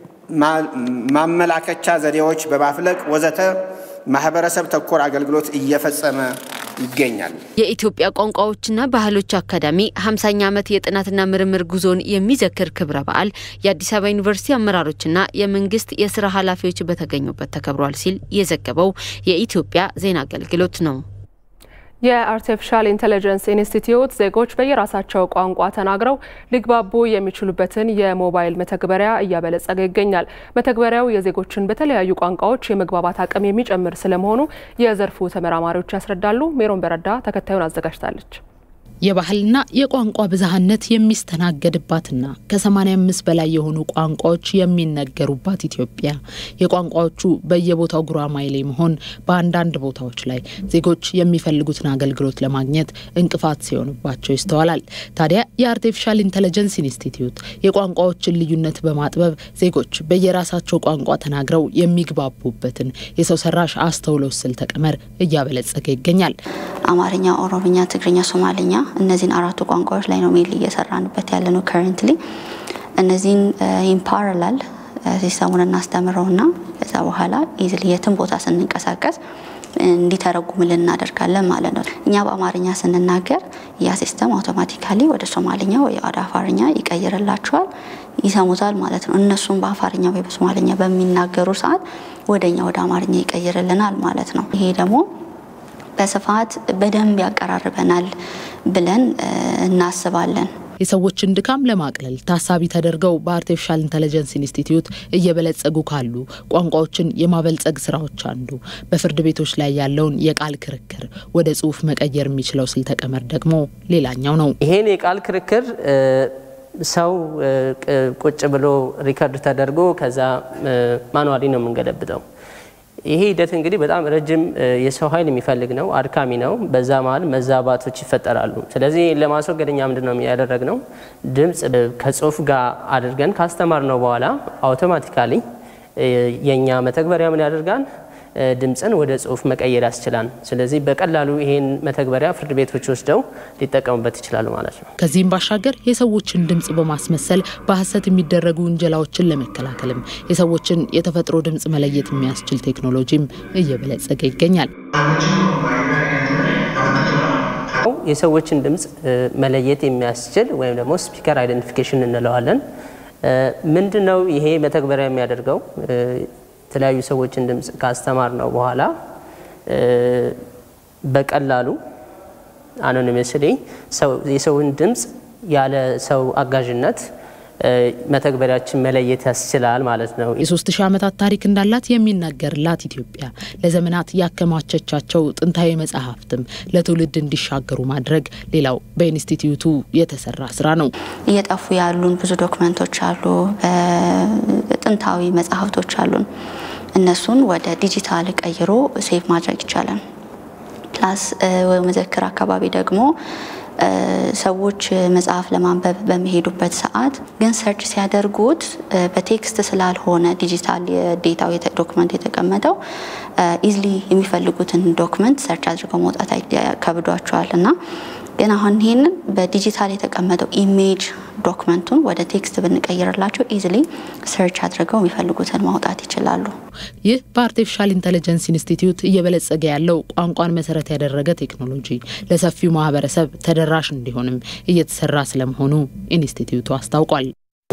S10: ማመላከቻ ዘዴዎች በማፍለቅ ወዘተ ማህበረሰብ ተኮር አገልግሎት እየፈጸመ ይገኛል።
S8: የኢትዮጵያ ቋንቋዎችና ባህሎች አካዳሚ 50ኛ ዓመት የጥናትና ምርምር ጉዞን የሚዘክር ክብረ በዓል የአዲስ አበባ ዩኒቨርሲቲ አመራሮችና የመንግስት የስራ ኃላፊዎች በተገኙበት ተከብሯል ሲል የዘገበው የኢትዮጵያ ዜና አገልግሎት ነው።
S1: የአርቲፊሻል ኢንቴሊጀንስ ኢንስቲትዩት ዜጎች በየራሳቸው ቋንቋ ተናግረው ሊግባቡ የሚችሉበትን የሞባይል መተግበሪያ እያበለጸገ ይገኛል። መተግበሪያው የዜጎችን በተለያዩ ቋንቋዎች የመግባባት አቅም የሚጨምር ስለመሆኑ የዘርፉ ተመራማሪዎች ያስረዳሉ። ሜሮን በረዳ ተከታዩን አዘጋጅታለች።
S15: የባህልና የቋንቋ ብዝሃነት የሚስተናገድባትና ከ85 በላይ የሆኑ ቋንቋዎች የሚነገሩባት ኢትዮጵያ የቋንቋዎቹ በየቦታው ጉራማይሌ መሆን በአንዳንድ ቦታዎች ላይ ዜጎች የሚፈልጉትን አገልግሎት ለማግኘት እንቅፋት ሲሆንባቸው ይስተዋላል። ታዲያ የአርቲፊሻል ኢንቴሊጀንስ ኢንስቲትዩት የቋንቋዎችን ልዩነት በማጥበብ ዜጎች በየራሳቸው ቋንቋ ተናግረው የሚግባቡበትን የሰው ሰራሽ አስተውሎት ስልተ ቀመር እያበለጸገ ይገኛል።
S24: አማርኛ፣ ኦሮምኛ፣ ትግርኛ፣ ሶማሌኛ እነዚህን አራቱ ቋንቋዎች ላይ ነው ሜል እየሰራንበት ያለ ነው። ከረንትሊ እነዚህን ኢምፓራላል ሲስተሙን እናስተምረውና ከዛ በኋላ ኢዝሊ የትም ቦታ ስንንቀሳቀስ እንዲተረጉምልን እናደርጋለን ማለት ነው። እኛ በአማርኛ ስንናገር ያ ሲስተም አውቶማቲካሊ ወደ ሶማልኛ ወይ ወደ አፋርኛ ይቀይርላቸዋል፣ ይሰሙታል ማለት ነው። እነሱም በአፋርኛ ወይ በሶማልኛ በሚናገሩ ሰዓት ወደኛ ወደ አማርኛ ይቀይርልናል ማለት ነው። ይሄ ደግሞ በስፋት በደንብ ያቀራርበናል ብለን እናስባለን።
S15: የሰዎችን ድካም ለማቅለል ታሳቢ ተደርገው በአርቲፊሻል ኢንቴሊጀንስ ኢንስቲትዩት እየበለጸጉ ካሉ ቋንቋዎችን የማበልጸግ ስራዎች አንዱ በፍርድ ቤቶች ላይ ያለውን የቃል ክርክር ወደ ጽሁፍ መቀየር የሚችለው ስልተ ቀመር ደግሞ ሌላኛው ነው።
S25: ይሄን የቃል ክርክር ሰው ቁጭ ብሎ ሪከርድ ተደርጎ ከዛ ማኑዋሊ ነው የምንገለብጠው። ይሄ ሂደት እንግዲህ በጣም ረጅም የሰው ኃይል የሚፈልግ ነው፣ አድካሚ ነው። በዛ መሀል መዛባቶች ይፈጠራሉ። ስለዚህ ለማስወገድ እኛ ምንድን ነው ያደረግነው? ድምፅ ከጽሁፍ ጋር አድርገን ካስተማር ነው በኋላ አውቶማቲካሊ የእኛ መተግበሪያ ምን ያደርጋል? ድምፅን ወደ ጽሁፍ መቀየር ያስችላል። ስለዚህ በቀላሉ ይሄን መተግበሪያ ፍርድ ቤቶች ወስደው ሊጠቀሙበት ይችላሉ ማለት ነው።
S15: ከዚህም ባሻገር የሰዎችን ድምፅ በማስመሰል በሀሰት የሚደረጉ ውንጀላዎችን ለመከላከልም የሰዎችን የተፈጥሮ ድምፅ መለየት የሚያስችል ቴክኖሎጂም እየበለጸገ ይገኛል።
S25: የሰዎችን ድምፅ መለየት የሚያስችል ወይም ደግሞ ስፒከር አይደንቲፊኬሽን እንለዋለን። ምንድን ነው ይሄ መተግበሪያ የሚያደርገው? የተለያዩ ሰዎችን ድምፅ ካስተማር ነው በኋላ በቀላሉ አኖኒመስሊ የሰውን ድምፅ ያለ ሰው አጋዥነት መተግበሪያችን መለየት ያስችላል ማለት ነው።
S15: የሶስት ሺህ ዓመታት ታሪክ እንዳላት የሚነገርላት ኢትዮጵያ ለዘመናት ያከማቸቻቸው ጥንታዊ መጽሐፍትም ለትውልድ እንዲሻገሩ ማድረግ ሌላው በኢንስቲትዩቱ የተሰራ ስራ ነው።
S24: እየጠፉ ያሉን ብዙ ዶክመንቶች አሉ፣ ጥንታዊ መጽሐፍቶች አሉን። እነሱን ወደ ዲጂታል ቀይሮ ሴቭ ማድረግ ይቻላል። ፕላስ መዘክር አካባቢ ደግሞ ሰዎች መጽሐፍ ለማንበብ በሚሄዱበት ሰዓት ግን ሰርች ሲያደርጉት በቴክስት ስላልሆነ ዲጂታል የዴታው ዶክመንት የተቀመጠው ኢዝሊ የሚፈልጉትን ዶክመንት ሰርች አድርገው መውጣት ከብዷቸዋል እና ግን አሁን ይህንን በዲጂታል የተቀመጠው ኢሜጅ ዶክመንቱን ወደ ቴክስት ብንቀይርላቸው ኢዝሊ ሰርች አድርገው የሚፈልጉትን ማውጣት ይችላሉ።
S15: ይህ በአርቲፊሻል ኢንቴሊጀንስ ኢንስቲትዩት እየበለጸገ ያለው ቋንቋን መሰረት ያደረገ ቴክኖሎጂ ለሰፊው ማህበረሰብ ተደራሽ እንዲሆንም እየተሰራ ስለመሆኑ ኢንስቲትዩቱ አስታውቋል።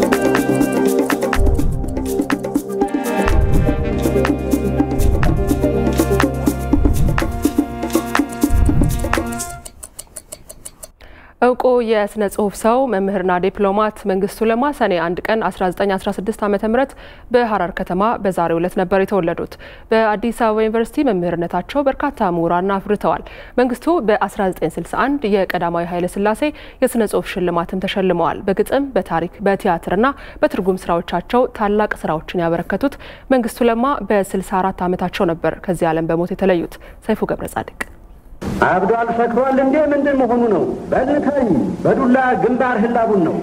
S1: እውቁ የስነ ጽሁፍ ሰው መምህርና ዲፕሎማት መንግስቱ ለማ ሰኔ አንድ ቀን 1916 ዓ ም በሀረር ከተማ በዛሬው ዕለት ነበር የተወለዱት። በአዲስ አበባ ዩኒቨርሲቲ መምህርነታቸው በርካታ ምሁራን አፍርተዋል። መንግስቱ በ1961 የቀዳማዊ ኃይለ ሥላሴ የስነ ጽሁፍ ሽልማትም ተሸልመዋል። በግጥም፣ በታሪክ፣ በቲያትርና በትርጉም ስራዎቻቸው ታላቅ ስራዎችን ያበረከቱት መንግስቱ ለማ በ64 ዓመታቸው ነበር ከዚህ ዓለም በሞት የተለዩት። ሰይፉ ገብረ ጻድቅ
S11: አብዷል ሰክሯል እንዴ ምንድን መሆኑ ነው? በልተኝ በዱላ ግንባር ህላቡን ነው።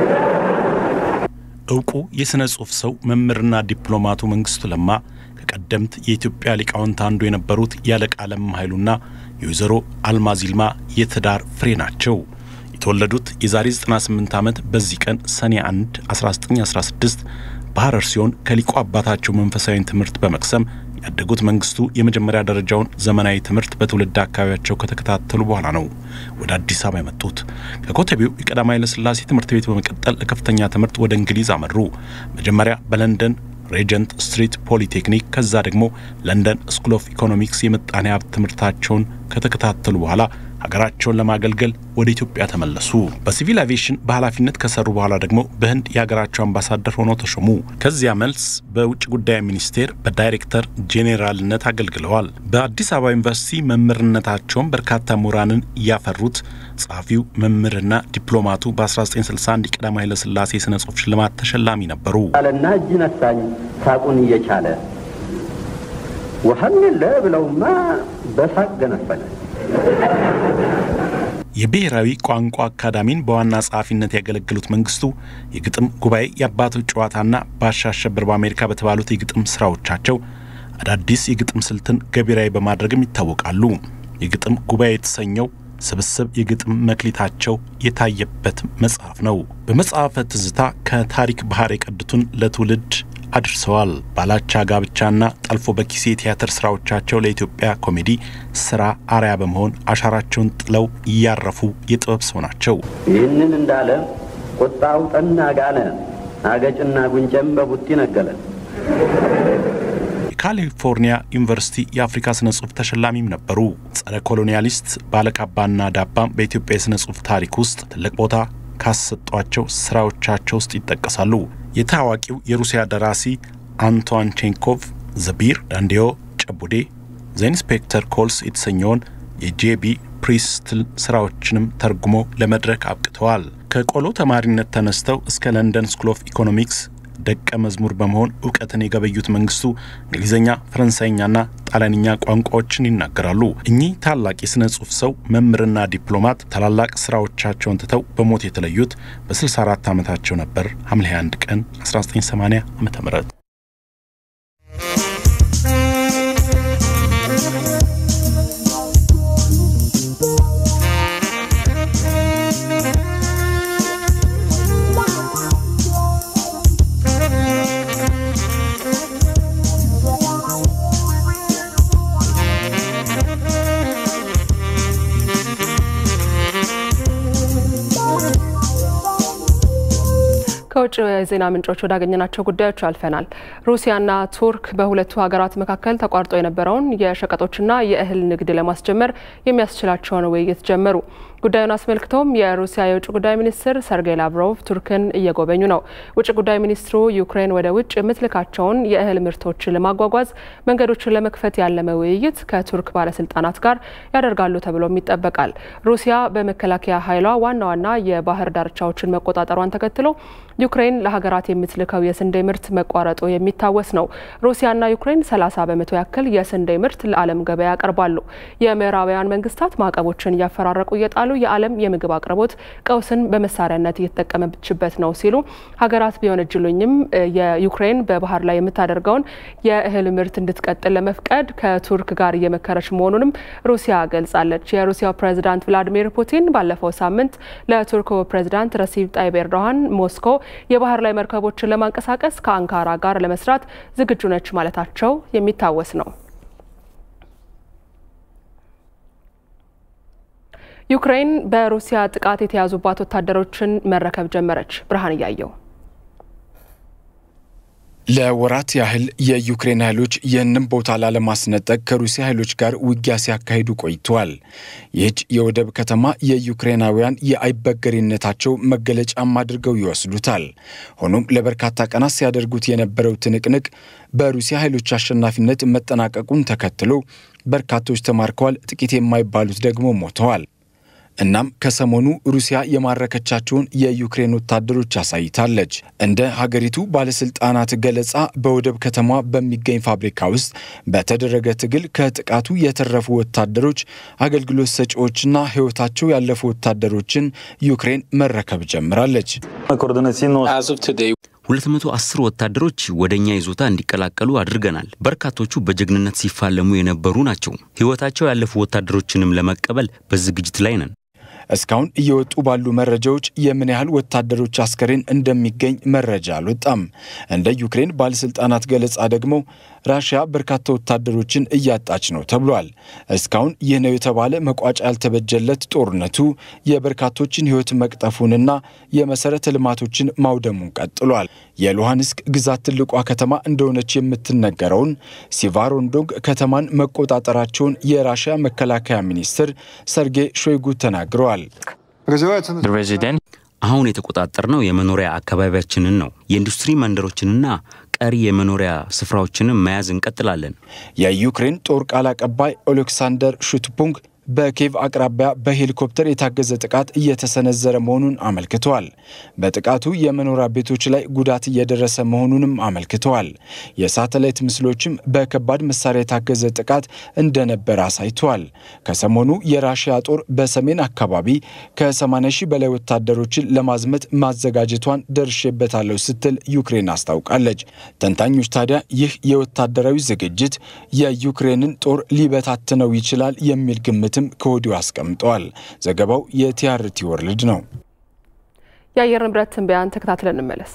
S12: እውቁ የሥነ ጽሑፍ ሰው መምህርና ዲፕሎማቱ መንግስቱ ለማ ከቀደምት የኢትዮጵያ ሊቃውንት አንዱ የነበሩት ያለቃ ለማ ኃይሉና የወይዘሮ አልማዝ ይልማ የትዳር ፍሬ ናቸው። የተወለዱት የዛሬ 98 ዓመት በዚህ ቀን ሰኔ 1 1916 በሐረር ሲሆን ከሊቁ አባታቸው መንፈሳዊን ትምህርት በመቅሰም ያደጉት መንግስቱ የመጀመሪያ ደረጃውን ዘመናዊ ትምህርት በትውልድ አካባቢያቸው ከተከታተሉ በኋላ ነው ወደ አዲስ አበባ የመጡት። ከኮተቤው የቀዳማዊ ኃይለሥላሴ ትምህርት ቤት በመቀጠል ለከፍተኛ ትምህርት ወደ እንግሊዝ አመሩ። መጀመሪያ በለንደን ሬጀንት ስትሪት ፖሊቴክኒክ ከዛ ደግሞ ለንደን ስኩል ኦፍ ኢኮኖሚክስ የምጣኔ ሀብት ትምህርታቸውን ከተከታተሉ በኋላ ሀገራቸውን ለማገልገል ወደ ኢትዮጵያ ተመለሱ። በሲቪል አቪዬሽን በኃላፊነት ከሰሩ በኋላ ደግሞ በህንድ የሀገራቸው አምባሳደር ሆነው ተሾሙ። ከዚያ መልስ በውጭ ጉዳይ ሚኒስቴር በዳይሬክተር ጄኔራልነት አገልግለዋል። በአዲስ አበባ ዩኒቨርሲቲ መምህርነታቸውን በርካታ ምሁራንን ያፈሩት ጸሐፊው መምህርና ዲፕሎማቱ በ1961 የቀዳማዊ ኃይለሥላሴ የሥነ ጽሑፍ ሽልማት ተሸላሚ ነበሩ።
S11: አለና እጅ ነሳኝ ሳቁን እየቻለ ውሃም የለ ብለውማ በሳቅ ገነፈለ።
S12: የብሔራዊ ቋንቋ አካዳሚን በዋና ጸሐፊነት ያገለገሉት መንግስቱ የግጥም ጉባኤ፣ የአባቶች ጨዋታና ባሻ አሸብር በአሜሪካ በተባሉት የግጥም ስራዎቻቸው አዳዲስ የግጥም ስልትን ገቢራዊ በማድረግም ይታወቃሉ። የግጥም ጉባኤ የተሰኘው ስብስብ የግጥም መክሊታቸው የታየበት መጽሐፍ ነው። በመጽሐፈ ትዝታ ከታሪክ ባህር የቀዱትን ለትውልድ አድርሰዋል። ባላቻ ጋብቻና ጠልፎ በኪሴ የቲያትር ስራዎቻቸው ለኢትዮጵያ ኮሜዲ ስራ አርያ በመሆን አሻራቸውን ጥለው እያረፉ የጥበብ ሰው ናቸው።
S11: ይህንን እንዳለ ቁጣው ጠና ጋለ፣ አገጭና ጉንጨም በቡጢ ነገለ።
S12: የካሊፎርኒያ ዩኒቨርሲቲ የአፍሪካ ስነ ጽሁፍ ተሸላሚም ነበሩ። ጸረ ኮሎኒያሊስት ባለካባና ዳባም በኢትዮጵያ የስነ ጽሁፍ ታሪክ ውስጥ ትልቅ ቦታ ካሰጧቸው ስራዎቻቸው ውስጥ ይጠቀሳሉ። የታዋቂው የሩሲያ ደራሲ አንቷን ቼንኮቭ ዘቢር፣ ዳንዲዮ ጨቡዴ፣ ዘ ኢንስፔክተር ኮልስ የተሰኘውን የጄቢ ፕሪስትል ስራዎችንም ተርጉሞ ለመድረክ አብቅተዋል። ከቆሎ ተማሪነት ተነስተው እስከ ለንደን ስኩል ኦፍ ኢኮኖሚክስ ደቀ መዝሙር በመሆን እውቀትን የገበዩት መንግስቱ እንግሊዝኛ፣ ፈረንሳይኛና ጣሊያንኛ ቋንቋዎችን ይናገራሉ። እኚህ ታላቅ የሥነ ጽሑፍ ሰው መምህርና ዲፕሎማት ታላላቅ ስራዎቻቸውን ትተው በሞት የተለዩት በ64 ዓመታቸው ነበር ሐምሌ 21 ቀን 1980 ዓ.ም።
S1: ከውጭ የዜና ምንጮች ወዳገኘናቸው ጉዳዮች አልፈናል። ሩሲያና ቱርክ በሁለቱ ሀገራት መካከል ተቋርጦ የነበረውን የሸቀጦችና የእህል ንግድ ለማስጀመር የሚያስችላቸውን ውይይት ጀመሩ። ጉዳዩን አስመልክቶም የሩሲያ የውጭ ጉዳይ ሚኒስትር ሰርጌይ ላቭሮቭ ቱርክን እየጎበኙ ነው። ውጭ ጉዳይ ሚኒስትሩ ዩክሬን ወደ ውጭ የምትልካቸውን የእህል ምርቶችን ለማጓጓዝ መንገዶችን ለመክፈት ያለመ ውይይት ከቱርክ ባለስልጣናት ጋር ያደርጋሉ ተብሎም ይጠበቃል። ሩሲያ በመከላከያ ኃይሏ ዋና ዋና የባህር ዳርቻዎችን መቆጣጠሯን ተከትሎ ዩክሬን ለሀገራት የምትልከው የስንዴ ምርት መቋረጡ የሚታወስ ነው። ሩሲያና ዩክሬን 30 በመቶ ያክል የስንዴ ምርት ለዓለም ገበያ ያቀርባሉ። የምዕራባውያን መንግስታት ማዕቀቦችን እያፈራረቁ እየጣሉ የዓለም የምግብ አቅርቦት ቀውስን በመሳሪያነት እየተጠቀመችበት ነው ሲሉ ሀገራት ቢወነጅሉኝም የዩክሬን በባህር ላይ የምታደርገውን የእህል ምርት እንድትቀጥል ለመፍቀድ ከቱርክ ጋር እየመከረች መሆኑንም ሩሲያ ገልጻለች። የሩሲያው ፕሬዚዳንት ቭላዲሚር ፑቲን ባለፈው ሳምንት ለቱርኩ ፕሬዚዳንት ረሲብ ጣይብ ኤርዶሃን ሞስኮ የባህር ላይ መርከቦችን ለማንቀሳቀስ ከአንካራ ጋር ለመስራት ዝግጁ ነች ማለታቸው የሚታወስ ነው። ዩክሬን በሩሲያ ጥቃት የተያዙባት ወታደሮችን መረከብ ጀመረች። ብርሃን እያየው
S13: ለወራት ያህል የዩክሬን ኃይሎች ይህንን ቦታ ላለማስነጠቅ ከሩሲያ ኃይሎች ጋር ውጊያ ሲያካሂዱ ቆይተዋል። ይህች የወደብ ከተማ የዩክሬናውያን የአይበገሬነታቸው መገለጫም አድርገው ይወስዱታል። ሆኖም ለበርካታ ቀናት ሲያደርጉት የነበረው ትንቅንቅ በሩሲያ ኃይሎች አሸናፊነት መጠናቀቁን ተከትሎ በርካቶች ተማርከዋል፣ ጥቂት የማይባሉት ደግሞ ሞተዋል። እናም ከሰሞኑ ሩሲያ የማረከቻቸውን የዩክሬን ወታደሮች አሳይታለች። እንደ ሀገሪቱ ባለስልጣናት ገለጻ በወደብ ከተማ በሚገኝ ፋብሪካ ውስጥ በተደረገ ትግል ከጥቃቱ የተረፉ ወታደሮች፣ አገልግሎት ሰጪዎችና ሕይወታቸው ያለፉ ወታደሮችን ዩክሬን መረከብ ጀምራለች።
S14: 210 ወታደሮች ወደ እኛ ይዞታ እንዲቀላቀሉ አድርገናል። በርካቶቹ በጀግንነት ሲፋለሙ የነበሩ ናቸው። ሕይወታቸው ያለፉ ወታደሮችንም ለመቀበል በዝግጅት ላይ ነን።
S13: እስካሁን እየወጡ ባሉ መረጃዎች የምን ያህል ወታደሮች አስከሬን እንደሚገኝ መረጃ አልወጣም። እንደ ዩክሬን ባለስልጣናት ገለጻ ደግሞ ራሽያ በርካታ ወታደሮችን እያጣች ነው ተብሏል። እስካሁን ይህ ነው የተባለ መቋጫ ያልተበጀለት ጦርነቱ የበርካቶችን ሕይወት መቅጠፉንና የመሰረተ ልማቶችን ማውደሙን ቀጥሏል። የሉሃንስክ ግዛት ትልቋ ከተማ እንደሆነች የምትነገረውን ሲቫሮንዶግ ከተማን መቆጣጠራቸውን የራሽያ መከላከያ ሚኒስትር ሰርጌይ ሾይጉ ተናግረዋል።
S14: አሁን የተቆጣጠርነው የመኖሪያ አካባቢያችንን ነው። የኢንዱስትሪ መንደሮችንና ቀሪ የመኖሪያ ስፍራዎችንም መያዝ እንቀጥላለን።
S13: የዩክሬን ጦር ቃል አቀባይ ኦሌክሳንደር ሹትፑንግ በኬቭ አቅራቢያ በሄሊኮፕተር የታገዘ ጥቃት እየተሰነዘረ መሆኑን አመልክተዋል። በጥቃቱ የመኖሪያ ቤቶች ላይ ጉዳት እየደረሰ መሆኑንም አመልክተዋል። የሳተላይት ምስሎችም በከባድ መሳሪያ የታገዘ ጥቃት እንደነበረ አሳይተዋል። ከሰሞኑ የራሽያ ጦር በሰሜን አካባቢ ከ80 ሺህ በላይ ወታደሮችን ለማዝመት ማዘጋጀቷን ደርሼበታለሁ ስትል ዩክሬን አስታውቃለች። ተንታኞች ታዲያ ይህ የወታደራዊ ዝግጅት የዩክሬንን ጦር ሊበታትነው ይችላል የሚል ግምት ከወዲሁ አስቀምጠዋል። ዘገባው የቲአርቲ ወርልድ ነው።
S1: የአየር ንብረት ትንበያን ተከታትለን እንመለስ።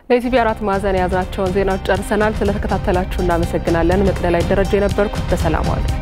S1: ለኢቲቪ አራት ማዕዘን የያዝናቸውን ዜናዎች ጨርሰናል። ስለተከታተላችሁ እናመሰግናለን። መቅደላይ ደረጃ የነበርኩት በሰላም ዋሉ።